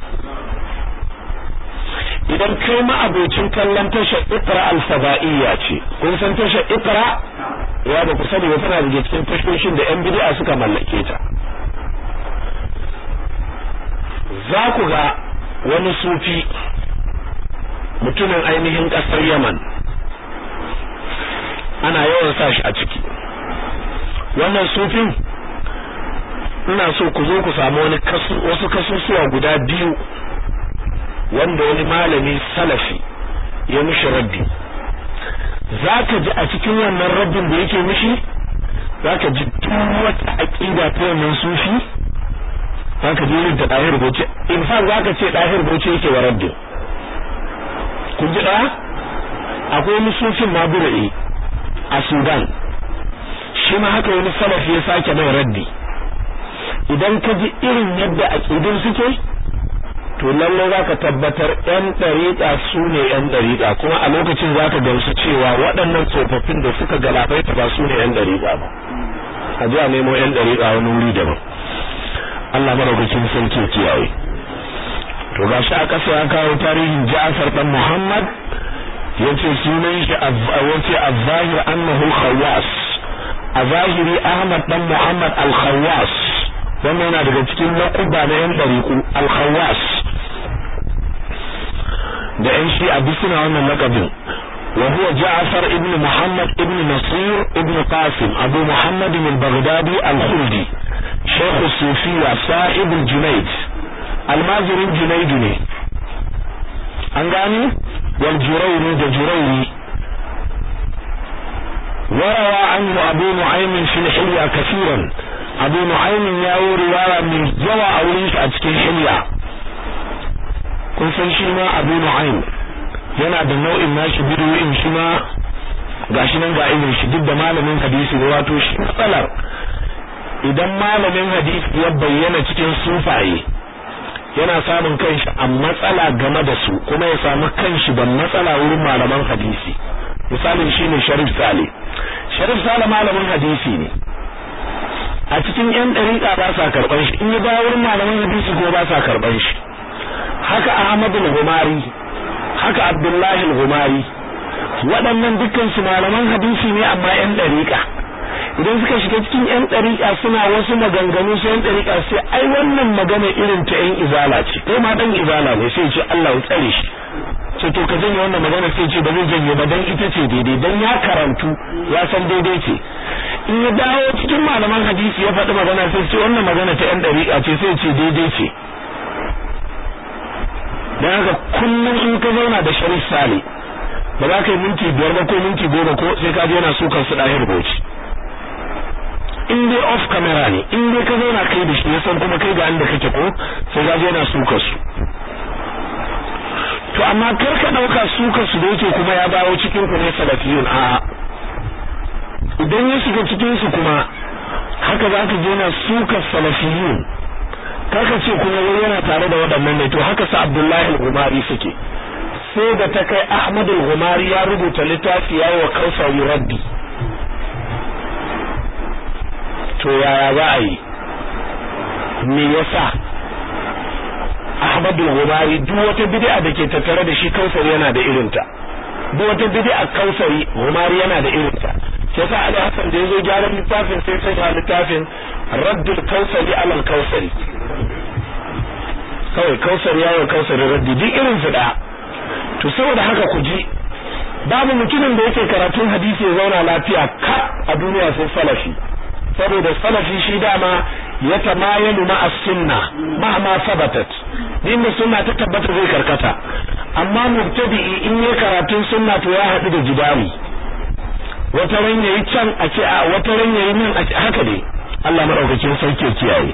idan kai ma abocin kallon tashar ikra alfaba'iyya ce kun san tashar ikra ya ba ku sani ba tana daga cikin tashoshin da yan bid'a suka mallake ta za ku ga wani sufi mutumin ainihin ƙasar yaman ana yawan sa shi a ciki wannan sufin ina so ku zo ku samu wani kasu wasu kasusuwa guda biyu wanda wani malami salafi ya mishi raddi zaka ji a cikin wannan raddin da yake mishi zaka ji duk wata aqida ta wannan sufi haka je irin ta dahir bauchi in fa zaka ce dahir bauchi yake wa raddi kun ji daya akwai wani sufin mabura'i a Sudan shi ma haka wani salafi ya sake mai raddi idan ka ji irin yadda aqidun suke to lalle zaka tabbatar yan dariƙa su ne yan dariƙa kuma a lokacin zaka gamsu cewa waɗannan tsofaffin da suka galabaita ba su ne yan dariƙa ba a ji a nemo yan dariƙa wani wuri daban Allah madaukakin sarki kiyaye to gashi a ƙasa ya kawo tarihin Ja'far dan Muhammad yace sunan shi yace az-zahir annahu khawas a zahiri Ahmad dan Muhammad al-Khawas wannan yana daga cikin laquba na yan dariku al-Khawas da yan shi a bisina wannan laqabin wa huwa Ja'far ibn Muhammad ibn Nasir ibn Qasim Abu Muhammad al-Baghdadi al-Khuldi شيخ الصوفية صاحب الجنيد المازرين جنيد ne an gani wal jurairi da jurairi وروى عنه أبو نعيم في الحلية كثيرا أبو نعيم ياو رواية من جوى أوليس أتكين حلية kun san shi ma Abu Nu'aym yana da nau'in nashi bidiyoyin shi ma gashi nan ga irin shi duk da malamin hadisi ne wato shi matsalar idan malamin hadisi ya bayyana cikin sufaye yana samun kanshi a matsala game da su kuma ya samu kanshi da matsala wurin malaman hadisi misalin shine Sharif Sale Sharif Sale malamin hadisi ne a cikin yan dariƙa ba sa karban shi in ya ba wurin malaman hadisi ko ba sa karban shi haka Ahmad al-Humari haka Abdullahi al-Humari waɗannan dukkan su malaman hadisi ne amma yan dariƙa idan suka shiga cikin yan ɗariƙa suna wasu maganganu sai yan ɗariƙa sai ai wannan magana irin ta yan izala ce kai ma dan izala ne sai ce Allah ya tsare shi ce to ka janye wannan magana sai ce ba zai janye ba dan ita ce daidai dan ya karantu ya san daidai ce in ya dawo cikin malaman hadisi ya faɗi magana sai ce wannan magana ta yan ɗariƙa ce sai ce daidai ce dan haka kullum in ka zauna da Sharif Sale ba za ka yi minti biyar ba ko minti goma ko sai ka je yana sukan su ɗahir bauchi in dai off camera ne in dai ka zauna kai da shi ya san kuma kai ga inda kake ko sai ga yana suka su to amma kar ka dauka suka su da yake kuma ya dawo cikin ku ne salafiyun a idan ya shiga cikin su kuma haka za ka je na suka salafiyun kaka ce kuma wani yana tare da waɗannan ne to haka sa Abdullahi al-Gumari suke sai da ta kai Ahmad al-Gumari ya rubuta littafi yayi wa Kausar raddi to yaya za a yi me yasa Ahmadu Gumari duk wata bid'a da ke tattare da shi Kausari yana da irinta duk wata bid'a Kausari Gumari yana da irinta sai sa Ali Hassan da yazo gyaran littafin sai sai ya littafin Raddul Kausari alal Kausari kawai Kausari yayin Kausari raddi duk irin su da to saboda haka ku ji babu mutumin da yake karatun hadisi ya zauna lafiya ka a duniya sai salafi saboda salafi shi dama ya tamayalu ma as-sunna mahma sabatat inda sunna ta tabbata zai karkata amma mubtadi'i in ya karatun sunna to ya hadu da jidali wata ran yayi can a ce a wata ran yayi nan a ce haka dai Allah madaukakin sarki ya kiyaye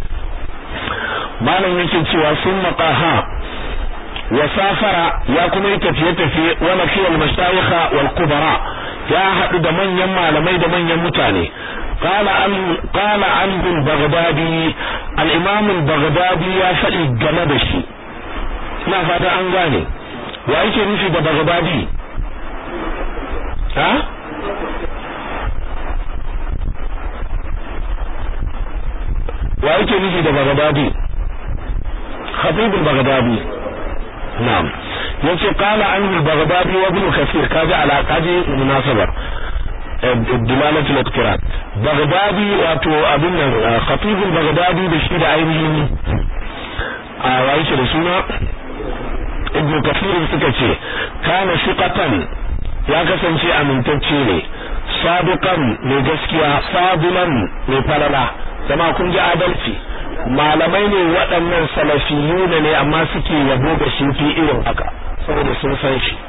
malam yake cewa sunna qaha wa safara ya kuma yi tafiye-tafiye wa nafiyal mashayikha wal kubara ya haɗu da manyan malamai da manyan mutane قال عن قال عنه البغدادي الامام البغدادي ya faɗi game da shi ina fata an gane wa yake nufi da bagdadi ha wa yake nufi da bagdadi khatib al-baghdadi na'am yace qala anhu al-baghdadi wa ibn kathir kaji ala kaji munasabar dilalatu al-iqtiran baghdadi wato abin nan khatib al-baghdadi da shi da ainihin a waye da suna ibn kathir suka ce kana shiqatan ya kasance amintacce ne sadiqan mai gaskiya fadilan mai falala zama kun ji adalci malamai ne waɗannan salafiyuna ne amma suke yabo da shi fi irin haka saboda sun san shi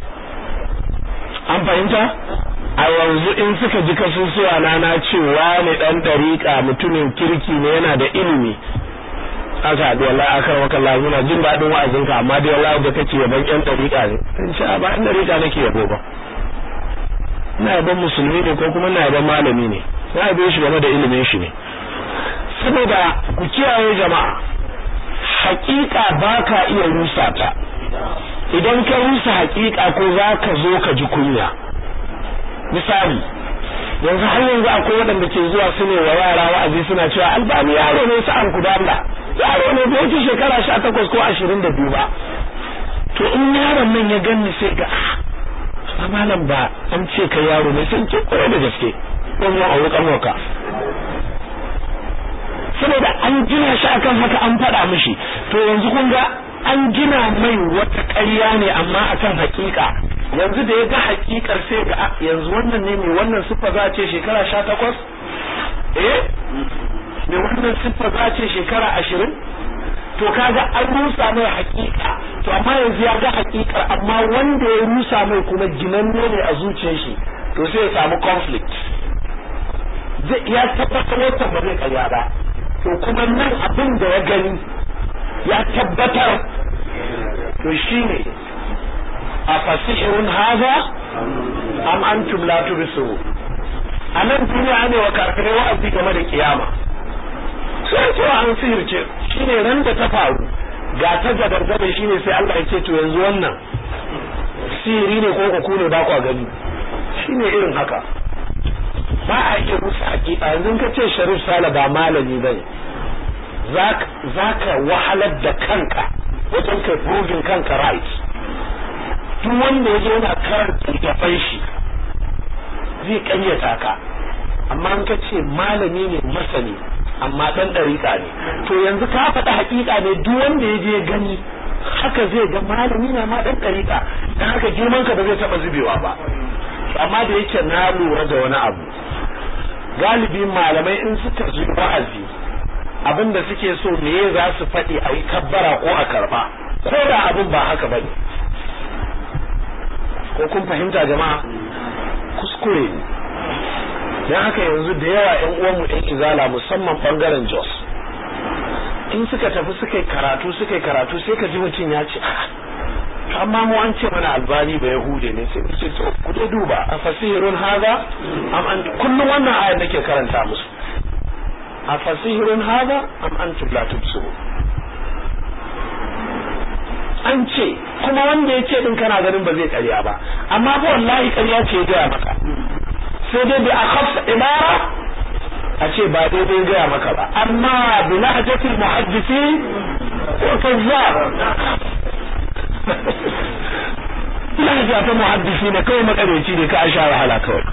an fahimta a yanzu in suka ji kasusuwa na na cewa ne dan dariƙa mutumin kirki ne yana da ilimi aka haɗu wallahi aka maka Allah muna jin daɗin wa'azinka amma dai wallahi da kake yaban ƴan ɗariƙa ne in sha ba ƴan ɗariƙa nake yabo ba ina yaban musulmi ne ko kuma ina yaban malami ne na yabe shi game da ilimin shi ne saboda ku kiyaye jama'a haƙiƙa ba ka iya rusa ta idan ka rusa haƙiƙa ko za ka zo ka ji kunya misali yanzu har yanzu akwai waɗanda ke zuwa su ne wa yara wa'azi suna cewa albani yaro ne sa'an ku da Allah yaro ne bai wuce shekara sha takwas ko ashirin da biyu ba to in yaron nan ya ganni sai ga ah malam ba an ce kai yaro ne sai ce kwarai da gaske don mu auri kanwarka saboda an gina shi akan haka an faɗa mishi to yanzu kun ga an gina mai wata ƙarya ne amma akan hakika yanzu da ya ga hakikar sai ga yanzu wannan ne mai wannan siffa za a ce shekara sha takwas eh mai wannan siffa za a ce shekara ashirin to kaga an rusa mai hakika to amma yanzu ya ga hakikar amma wanda ya rusa mai kuma ginanne ne a zuciyar shi to sai ya samu conflict ya tabbatar wata ba zai karya ba to kuma nan abin da ya gani ya tabbatar to shine a fasihirun haza am antum la tubsiru a nan duniya ne wa kafirai wa'azi game da kiyama sai cewa an sihirce shine ran da ta faru ga ta gadargabe shine sai Allah ya ce to yanzu wannan sihiri ne ko ku ne ba ku gani shine irin haka ba a iya rusa hakika yanzu ka ce Sharif Sala ba malami bane za ka wahalar da kanka wajen kai proving kanka right duk wanda ya zo yana karanta littafan shi zai karyata ka amma an ka ce malami ne masani amma dan dariƙa ne to yanzu ka faɗa hakika ne duk wanda ya je gani haka zai ga malami na ma dan dariƙa dan haka girman ka ba zai taba zubewa ba amma da yake na lura da wani abu galibi malamai in suka zo wa'azi abin da suke so me za su faɗi a yi kabbara ko a karba ko da abin ba haka bane ko kun fahimta jama'a kuskure ne don haka yanzu da yawa yan uwanmu yan izala musamman bangaren jos in suka tafi suka yi karatu suka yi karatu sai ka ji mutum ya ce amma mu an ce mana albani ba yahude ne sai ce to ku dai duba a fasihirun haza am an kullum wannan ayar nake karanta musu a fasihirun haza am antum la tubsiru an ce kuma wanda ya ce din kana ganin ba zai karya ba amma fa wallahi karya ce ya gaya maka sai dai bi akhaf ibara a ce ba daidai gaya maka ba amma bi lahjatil muhaddisin ko kazzab lahja ta muhaddisi ne kawai makareci ne ka sha wahala kawai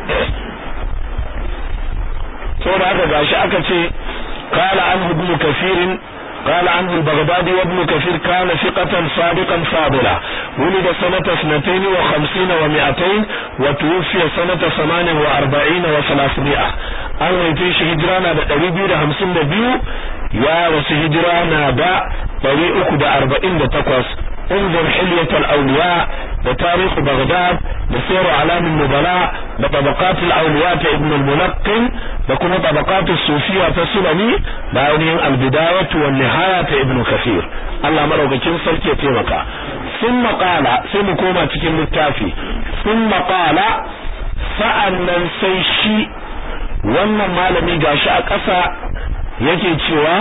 saboda haka gashi aka ce qala an ibn kafirin قال عنه البغدادي وابن كثير كان ثقة صادقا فاضلا ولد سنة اثنتين وخمسين ومئتين وتوفي سنة ثمان واربعين وثلاثمائة an haife shi hijira na da ɗari biyu da hamsin da biyu ya wasu hijira na da ɗari uku da arba'in da takwas انظر حلية الأولياء بتاريخ بغداد بسير علام النبلاء بطبقات الأولياء ابن الملقن بكل طبقات الصوفية السلمي بعينهم البداية والنهاية ابن كثير الله مرة كم سلكي تيمك ثم قال ثم كوما تكن التافي ثم قال sa'annan sai shi wannan malami gashi a ƙasa yake cewa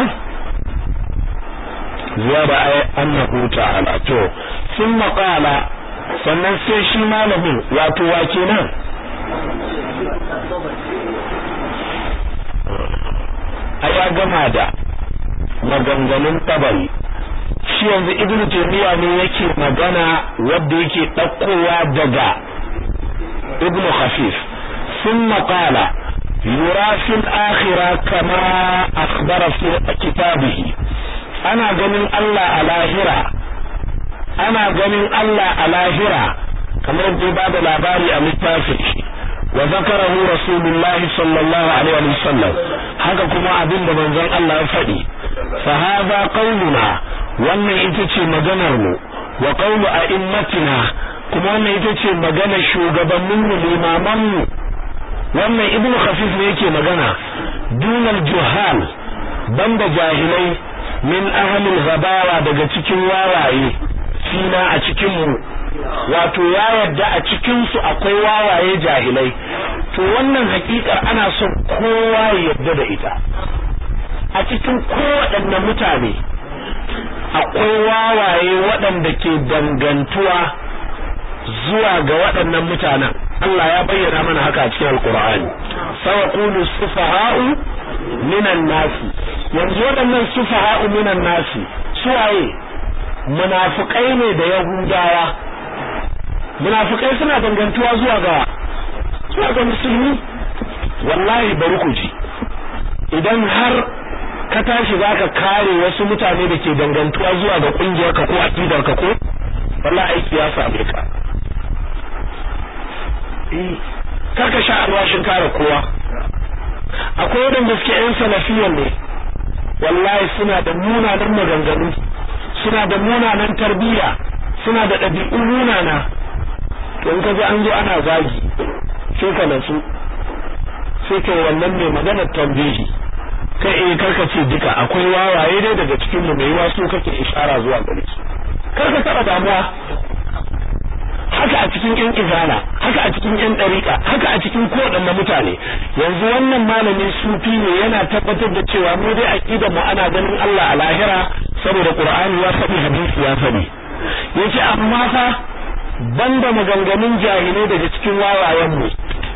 ziyara ai annahu ta'ala to sun maƙala sannan sai shi malamin wato wa kenan a ya gama da maganganun tabari shi yanzu ibnu taymiya ne yake magana wanda yake ɗaukowa daga ibnu khafif ثم قال يرى في الآخرة كما أخبر في كتابه ana ganin Allah a lahira ana ganin Allah a lahira kamar da ba da labari a littafin shi wa zakarahu rasulullahi sallallahu alaihi wa sallam haka kuma abin da manzon Allah ya faɗi fa hadha qauluna wannan ita ce maganar mu wa qaulu a'immatina kuma wannan ita ce maganar shugabannin mu limaman mu wannan ibnu khafif ne yake magana dunal juhal banda jahilai min ahlil ghabawa daga cikin wawaye fina a cikin mu wato ya yarda a cikin su akwai wawaye jahilai to wannan hakikar ana son kowa ya yarda da ita a cikin kowaɗanne mutane akwai wawaye waɗanda ke dangantuwa zuwa ga waɗannan mutanen Allah ya bayyana mana haka a cikin alkur'ani sawaqulu sufaha'u minan nasi yanzu waɗannan sufaha'u minan nasi suwaye munafikai ne da yahudawa munafikai suna dangantuwa zuwa ga zuwa ga musulmi wallahi bari ku ji idan har ka tashi zaka kare wasu mutane da ke dangantuwa zuwa ga kungiyar ka ko aqidar ka ko wallahi aiki ya same ka eh karka sha alwashin kare kowa akwai wadanda suke yan salafiyan ne wallahi suna da munanan maganganu suna da munanan tarbiyya suna da ɗabi'u munana to in ka ji an zo ana zagi sai ka nasu sai kai wannan mai maganar tambihi kai eh karka ce duka akwai wawaye dai daga cikin mu mai wasu kake ishara zuwa gare su karka taba damuwa haka a cikin yan izala haka a cikin yan dariƙa haka a cikin kowaɗanne mutane yanzu wannan malamin sufi ne yana tabbatar da cewa mu dai aqidar mu ana ganin Allah a lahira saboda Qur'ani ya faɗi hadisi ya faɗi yace amma fa banda maganganun jahilai daga cikin wawayen mu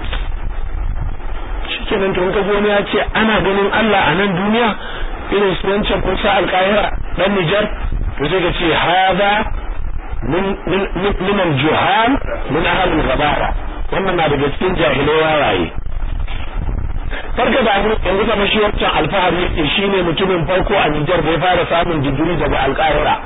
shikenan to ka gona ya ce ana ganin Allah a nan duniya irin su wancan Musa al-Qahira dan Nijar to sai ka ce hada min min min al-juhal min ahli al-ghabara wannan na daga cikin jahilai wawaye farka da mu yanzu kamar shi wancan alfahari yake shine mutumin farko a Nijar da ya fara samun digiri daga al-Qahira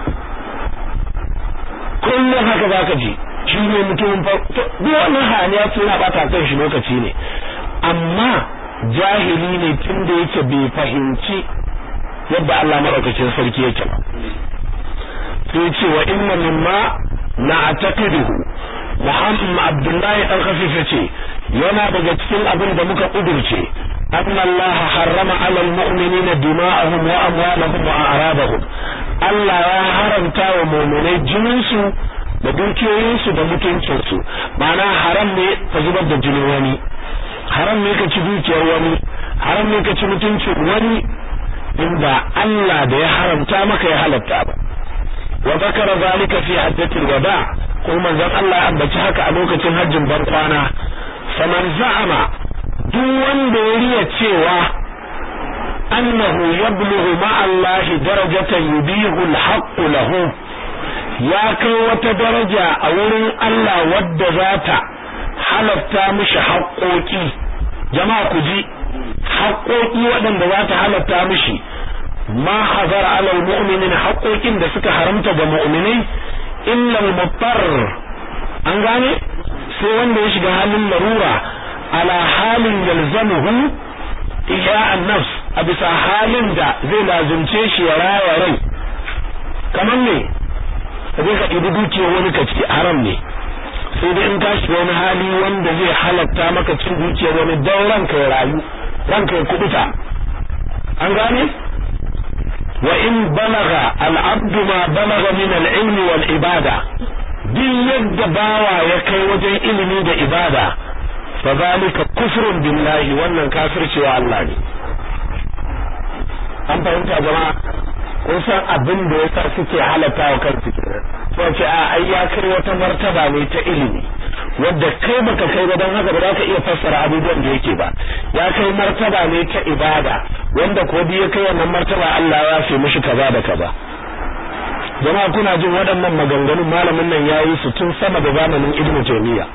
kullum haka zaka ji shi ne mutumin farko duk wannan hayaniya ce yana bata kan shi lokaci ne amma jahili ne tun da yake bai fahimci yadda Allah madaukakin sarki yake ba sai ce wa inna mimma na'taqiduhu Muhammad Abdullahi dan Khafif yace yana daga cikin abin da muka kudurce anna Allah harrama 'ala al-mu'minina dima'ahum wa amwalahum wa a'radahum Allah ya haramta wa mu'minai jininsu da dukiyoyinsu da mutuncinsu ma'ana haram ne ka zubar da jinin wani haram ne ka ci dukiyar wani haram ne ka ci mutuncin wani inda Allah da ya haramta maka ya halatta ba wa zakara zalika fi hajjatil wada kuma manzon Allah ya ambaci haka a lokacin hajjin ban kwana faman za'ama duk wanda ya riya cewa annahu yablughu ma'a Allah darajatan yubihu al-haqqu lahu ya kai wata daraja a wurin Allah wadda za ta halatta mishi haƙoƙi jama'a ku ji haƙoƙi waɗanda za ta halatta mishi ma hazara alal mu'minin haƙoƙin da suka haramta ga mu'minai illa al-muttar an gane sai wanda ya shiga halin larura ala halin yalzamuhu iya an-nafs a bisa halin da zai lazumce shi ya raya rai kamar ne zai ka ɗibi dukiyar wani ka ci haram ne sai dai in ka shiga wani hali wanda zai halatta maka cin dukiyar wani don ranka ya rayu ranka ya kubuta an gane wa in balaga al'abdu ma balaga min al-ilmi wal ibada duk yadda bawa ya kai wajen ilimi da ibada fa zalika kufrun billahi wannan kafircewa Allah ne an fahimta jama'a kun san abin da yasa suke halatta wa kansu kenan sai ce a ai ya kai wata martaba ne ta ilimi wadda kai baka kai ba don haka ba za ka iya fassara abubuwan da yake ba ya kai martaba ne ta ibada wanda ko ya kai wannan martaba Allah ya fi mishi kaza da kaza jama'a kuna jin waɗannan maganganun malamin nan yayi su tun sama da zamanin Ibn Taymiyyah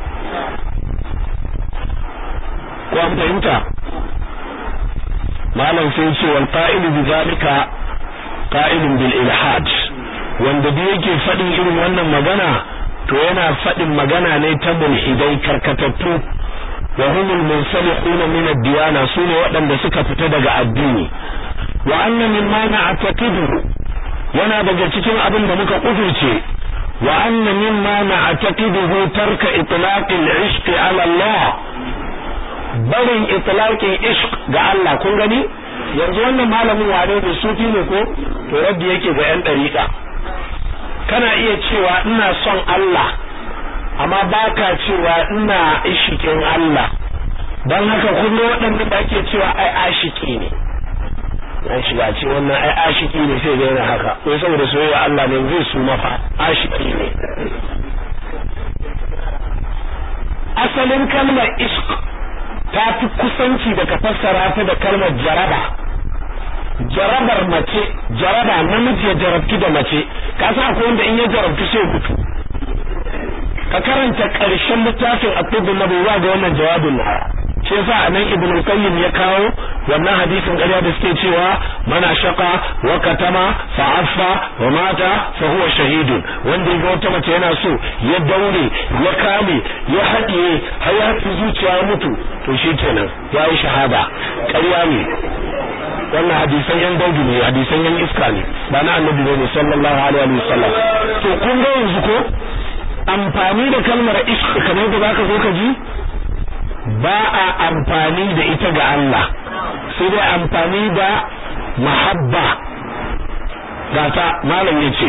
ko an fahimta malam sai ce wal qa'ilu bi zalika qa'ilun bil ilhad wanda da yake faɗin irin wannan magana to yana faɗin magana ne ta mulhidai karkatattu wa humul munsalihuna min ad-diyana sune waɗanda suka fita daga addini wa anna mimma na'taqidu yana daga cikin abin da muka kufurce wa anna mimma na'taqiduhu tarka itlaq al-ishq ala Allah barin itlaqin ishq ga Allah kun gani yanzu wannan malamin wane ne sufi ne ko to to raddi yake ga yan dariƙa kana iya cewa ina son Allah amma baka cewa ina ishikin Allah dan haka kun ga waɗanda da ake cewa ai ashiki ne an shiga ce wannan ai ashiki ne sai ga yana haka ko saboda soyayya Allah ne zai su mafa ashiki ne asalin kalmar ishq ta fi kusanci da ka fassara ta da kalmar jaraba jarabar mace jaraba namiji ya jarabtu da mace ka san akwai wanda in ya jarabtu sai mutu ka karanta ƙarshen littafin at-tibbun nabawi ga wannan jawabin na shi yasa anan ibnu qayyim ya kawo wannan hadisin ƙarya da suke cewa mana shaka wa katama fa affa wa mata fa huwa shahidun wanda ya ga wata mace yana so ya daure ya kame ya haɗiye har ya haɗi zuciya ya mutu to shi kenan ya yi shahada ƙarya ne wannan hadisan yan daudu ne hadisan yan iska ne ba na annabi ne sallallahu alaihi wasallam to kun ga yanzu ko amfani da kalmar ishq kamar da zaka zo ka ji ba a amfani da ita ga Allah sai dai amfani da mahabba gata malam yace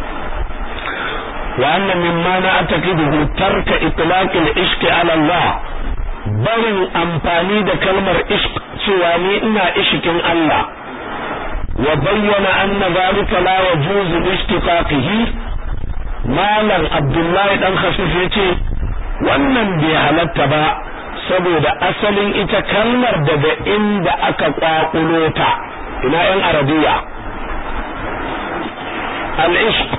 wa anna mimma na ataqidu tarka itlaq al-ishq ala Allah barin amfani da kalmar ishq cewa ni ina ishikin Allah wa bayyana anna zalika la yajuzu bi ishtiqaqihi malam abdullahi dan khafif yace wannan bai halatta ba saboda asalin ita kalmar daga inda aka kwakulo ta ina yan arabiya al-ishq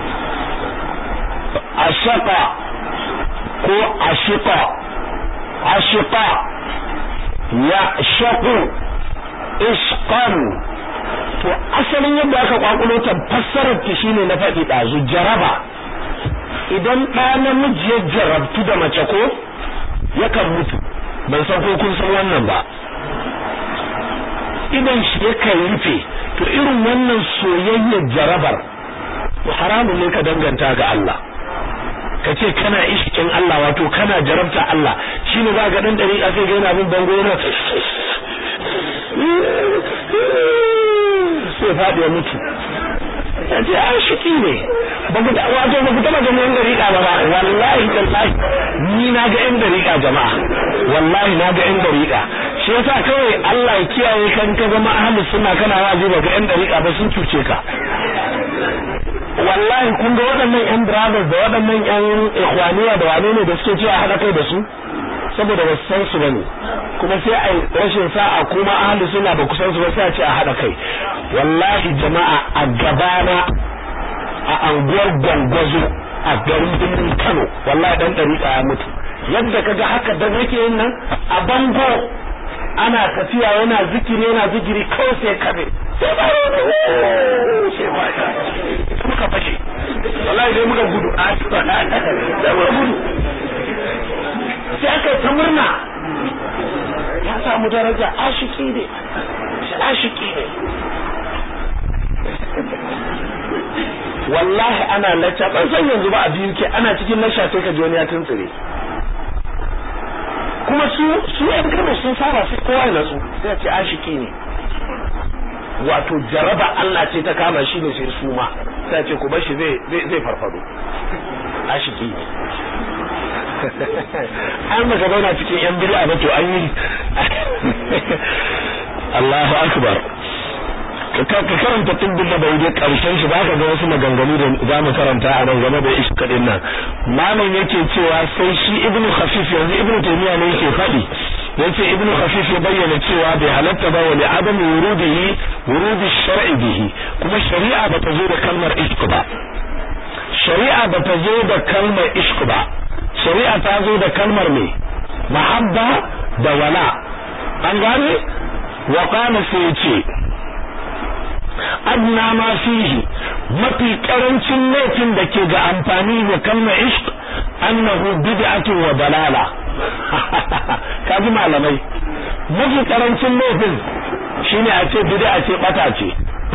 ashaqa ko ashiqa ashiqa ya shaqu ishqan to asalin yadda aka kwakulo ta fassarar ta shine na faɗi ɗazu jaraba idan ɗa namiji ya jarabtu da mace ko yakan mutu ban san ko kun san wannan ba idan shi yakan rufe to irin wannan soyayyar jarabar to haramun ne ka danganta ga Allah ka ce kana ishikin Allah wato kana jarabta Allah shine za ga dan dariƙa sai ga yana bin bango yana sai faɗi ya mutu ya ce an shiki ne ba ku wato ba ku taba ganin yan dariƙa ba ba wallahi tallahi ni na ga yan dariƙa jama'a wallahi na ga yan dariƙa shi yasa kawai Allah ya kiyaye kan ka zama ahlus sunna kana wazi ba ga yan dariƙa ba sun cuce ka wallahi kun ga waɗannan yan brothers da waɗannan yan ikhwaniya da wane ne da suke cewa haɗa kai da su saboda ba san su bane kuma sai a rashin sa'a kuma ahli suna ba kusan su ba sai a ce a hada kai wallahi jama'a a gabana a anguwar gwangwazo a garin birnin Kano wallahi dan dariƙa ya mutu yadda kaga haka da nake yin nan a bango ana tafiya yana zikiri yana zikiri kawai sai kabe sai ba muka fashe wallahi dai muka gudu a da muka gudu sai aka ta murna ya samu daraja ashiki ne ashiki ne wallahi ana lacca ban san yanzu ba a biyu ke ana cikin nasha sai ka ji wani ya tuntsire kuma su su yan kano sun saba sai kowa ya natsu sai ce ashiki ne wato jaraba Allah ce ta kama shi ne sai su ma sai ce ku bar shi zai zai farfado ashiki ne an maka zauna cikin yan bid'a ba to an yi Allahu akbar ka karanta tubbin da bai karshen shi ba ka ga wasu maganganu da za mu karanta a nan game da iska din nan malam yake cewa sai shi ibnu khafif yanzu ibnu taymiya ne yake faɗi yace ibnu khafif ya bayyana cewa bai halatta ba wali adam wurudihi wurudi shar'i bihi kuma shari'a ba ta zo da kalmar ishq ba shari'a ba ta zo da kalmar ishq ba shari'a ta zo da kalmar me mahabba da wala an gane wa qala sai yace adna ma fihi mafi karancin laifin da ke ga amfani da kalmar ishq annahu bid'atu wa dalala kaji malamai mafi karancin laifin shine a ce bid'a ce bata ce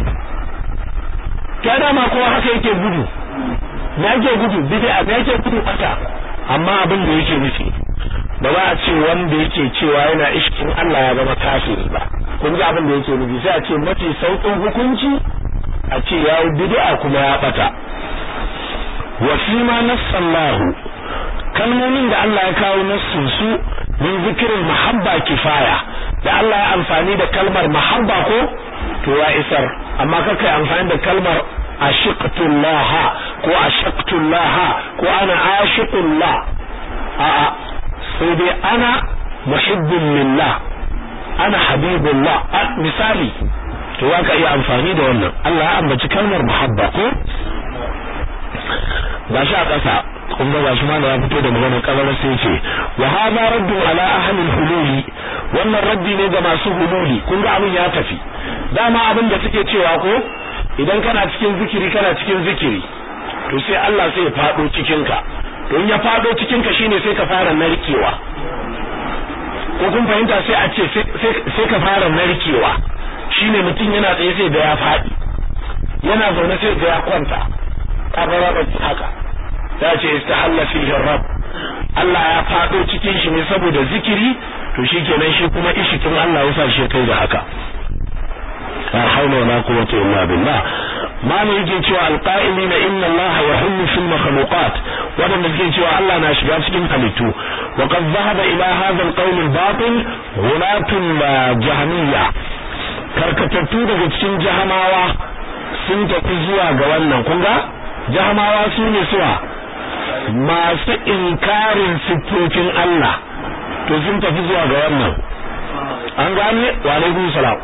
ta dama kowa haka yake gudu me yake gudu bid'a me yake gudu bata amma abin da yake nufi ba za a ce wanda yake cewa yana ishkin Allah ya zama kafiri ba kun ji abin da yake nufi sai a ce mafi saukin hukunci a ce ya bid'a kuma ya bata wa fi ma nassallahu kalmomin da Allah ya kawo nassun su min zikirin mahabba kifaya da Allah ya amfani da kalmar mahabba ko to ya isar amma kaka amfani da kalmar ashiqtullah ko ashaqtullah ko ana ashiqullah a'a sai dai ana muhibbun lillah ana habibullah misali to za ka iya amfani da wannan Allah ya ambaci kalmar muhabba ko gashi a ƙasa kun ga gashi ma ya fito da magana kalar sai ce wa hadha raddu ala ahli hululi wannan raddi ne ga masu hululi kun ga abin ya tafi dama abin da suke cewa ko idan kana cikin zikiri kana cikin zikiri to sai Allah sai ya fado cikin ka to in ya fado cikin ka shine sai ka fara narkewa ko kun fahimta sai a ce sai ka fara narkewa shine mutum yana tsaye sai da ya faɗi yana zaune sai da ya kwanta kabara ba haka ya ce istahalla fihi rabb Allah ya fado cikin shi ne saboda zikiri to shikenan shi kuma ishikin Allah ya sa shi kai da haka la hawla wala quwwata illa billah malam yake cewa alqa'ilina inna Allah yahullu fil makhluqat wadanda suke cewa Allah na shiga cikin halittu wa qad dhahaba ila hadha alqawl albatil ghulatun jahmiyya karkatattu daga cikin jahamawa sun tafi zuwa ga wannan kun ga jahamawa su ne suwa masu inkarin siffofin Allah to sun tafi zuwa ga wannan an gane wa alaikum salam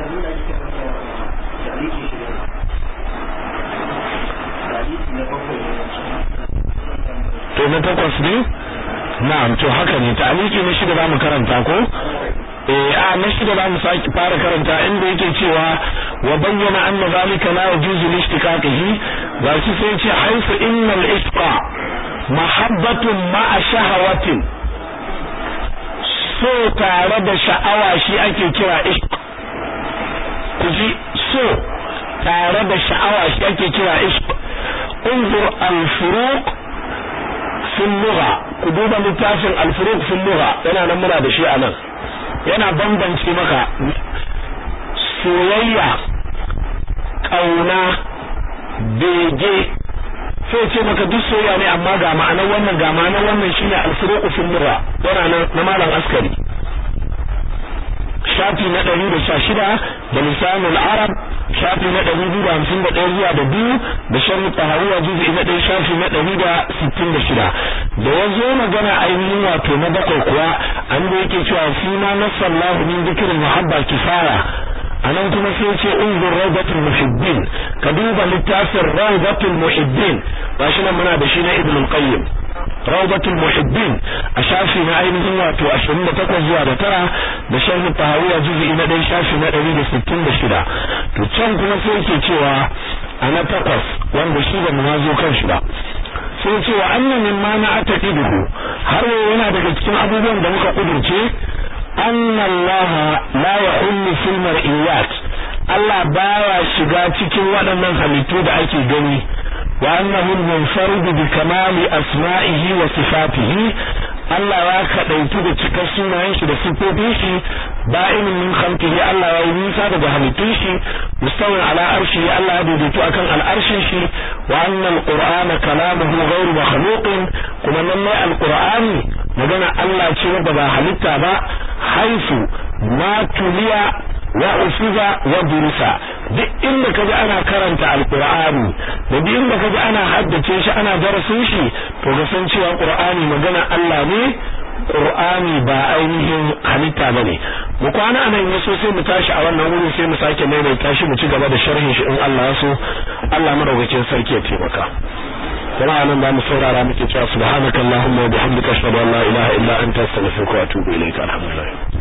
to na takwas ne na'am to haka ne ta'aliki na shida zamu karanta ko eh a na shida zamu saki fara karanta inda yake cewa wa bayyana anna zalika la yajuzu lishtiqaqihi ga shi sai ce haifu innal ishqa mahabbatun ma'a shahawatin so tare da sha'awa shi ake kira ishq ku ji so tare da sha'awa shi ake kira ishq انظر الفروق في اللغة كدوبا littafin الفروق في اللغة yana nan muna da shi anan yana bambance maka soyayya kauna bege sai ce maka duk soyayya ne amma ga ma'anar wannan ga ma'anar wannan shine al-furuq fi lugha yana nan na malam askari shafi na 116 da lisanul arab shafi na 251 zuwa da biyu da sharh tahawiyya juz'i na 1 shafi na 166 da yazo magana ainihin wato na bakwai kuwa an da yake cewa fi ma nasallahu min dhikri muhabba kifaya anan kuma sai ce unzur rawdatul muhibbin ka duba littafin rawdatul muhibbin gashi nan muna da shi na ibn al-qayyim rawdatul muhibbin a shafi na ainihin wato 28 zuwa da tara da sharh tahawiyya juz'i na 1 shafi na 166 to can kuma sai yake cewa a na takwas wanda shi ba mu zo kan shi ba sai ce wa annan mimma na ataqiduhu har yana daga cikin abubuwan da muka kudurce anna Allah la yahullu fil mar'iyat Allah baya shiga cikin waɗannan halittu da ake gani wa annahu munfarid bi kamali asma'ihi wa sifatihi Allah ya kadaitu da cikar sunayen shi da sifofin shi ba'in min khalqihi Allah ya yi nisa daga halittun shi mustawin ala arshi Allah ya daidaito akan al'arshin shi wa anna al-qur'ana kalamuhu ghayru makhluqin kuma nan mai al-qur'ani magana Allah ce wanda ba halitta ba haifu ma tuliya wa usiza wa durusa duk inda kaji ana karanta alqur'ani da duk inda kaji ana haddace shi ana darasin shi to ga san cewa qur'ani magana Allah ne qur'ani ba ainihin halitta bane mu kwana anan yaso sai mu tashi a wannan wurin sai mu sake maimaita shi mu ci gaba da sharhin shi in Allah ya so Allah madaukakin sarki ya taimaka kuma anan ba mu saurara muke cewa subhanakallahumma wa bihamdika ashhadu an la ilaha illa anta astaghfiruka wa atubu ilaika alhamdulillah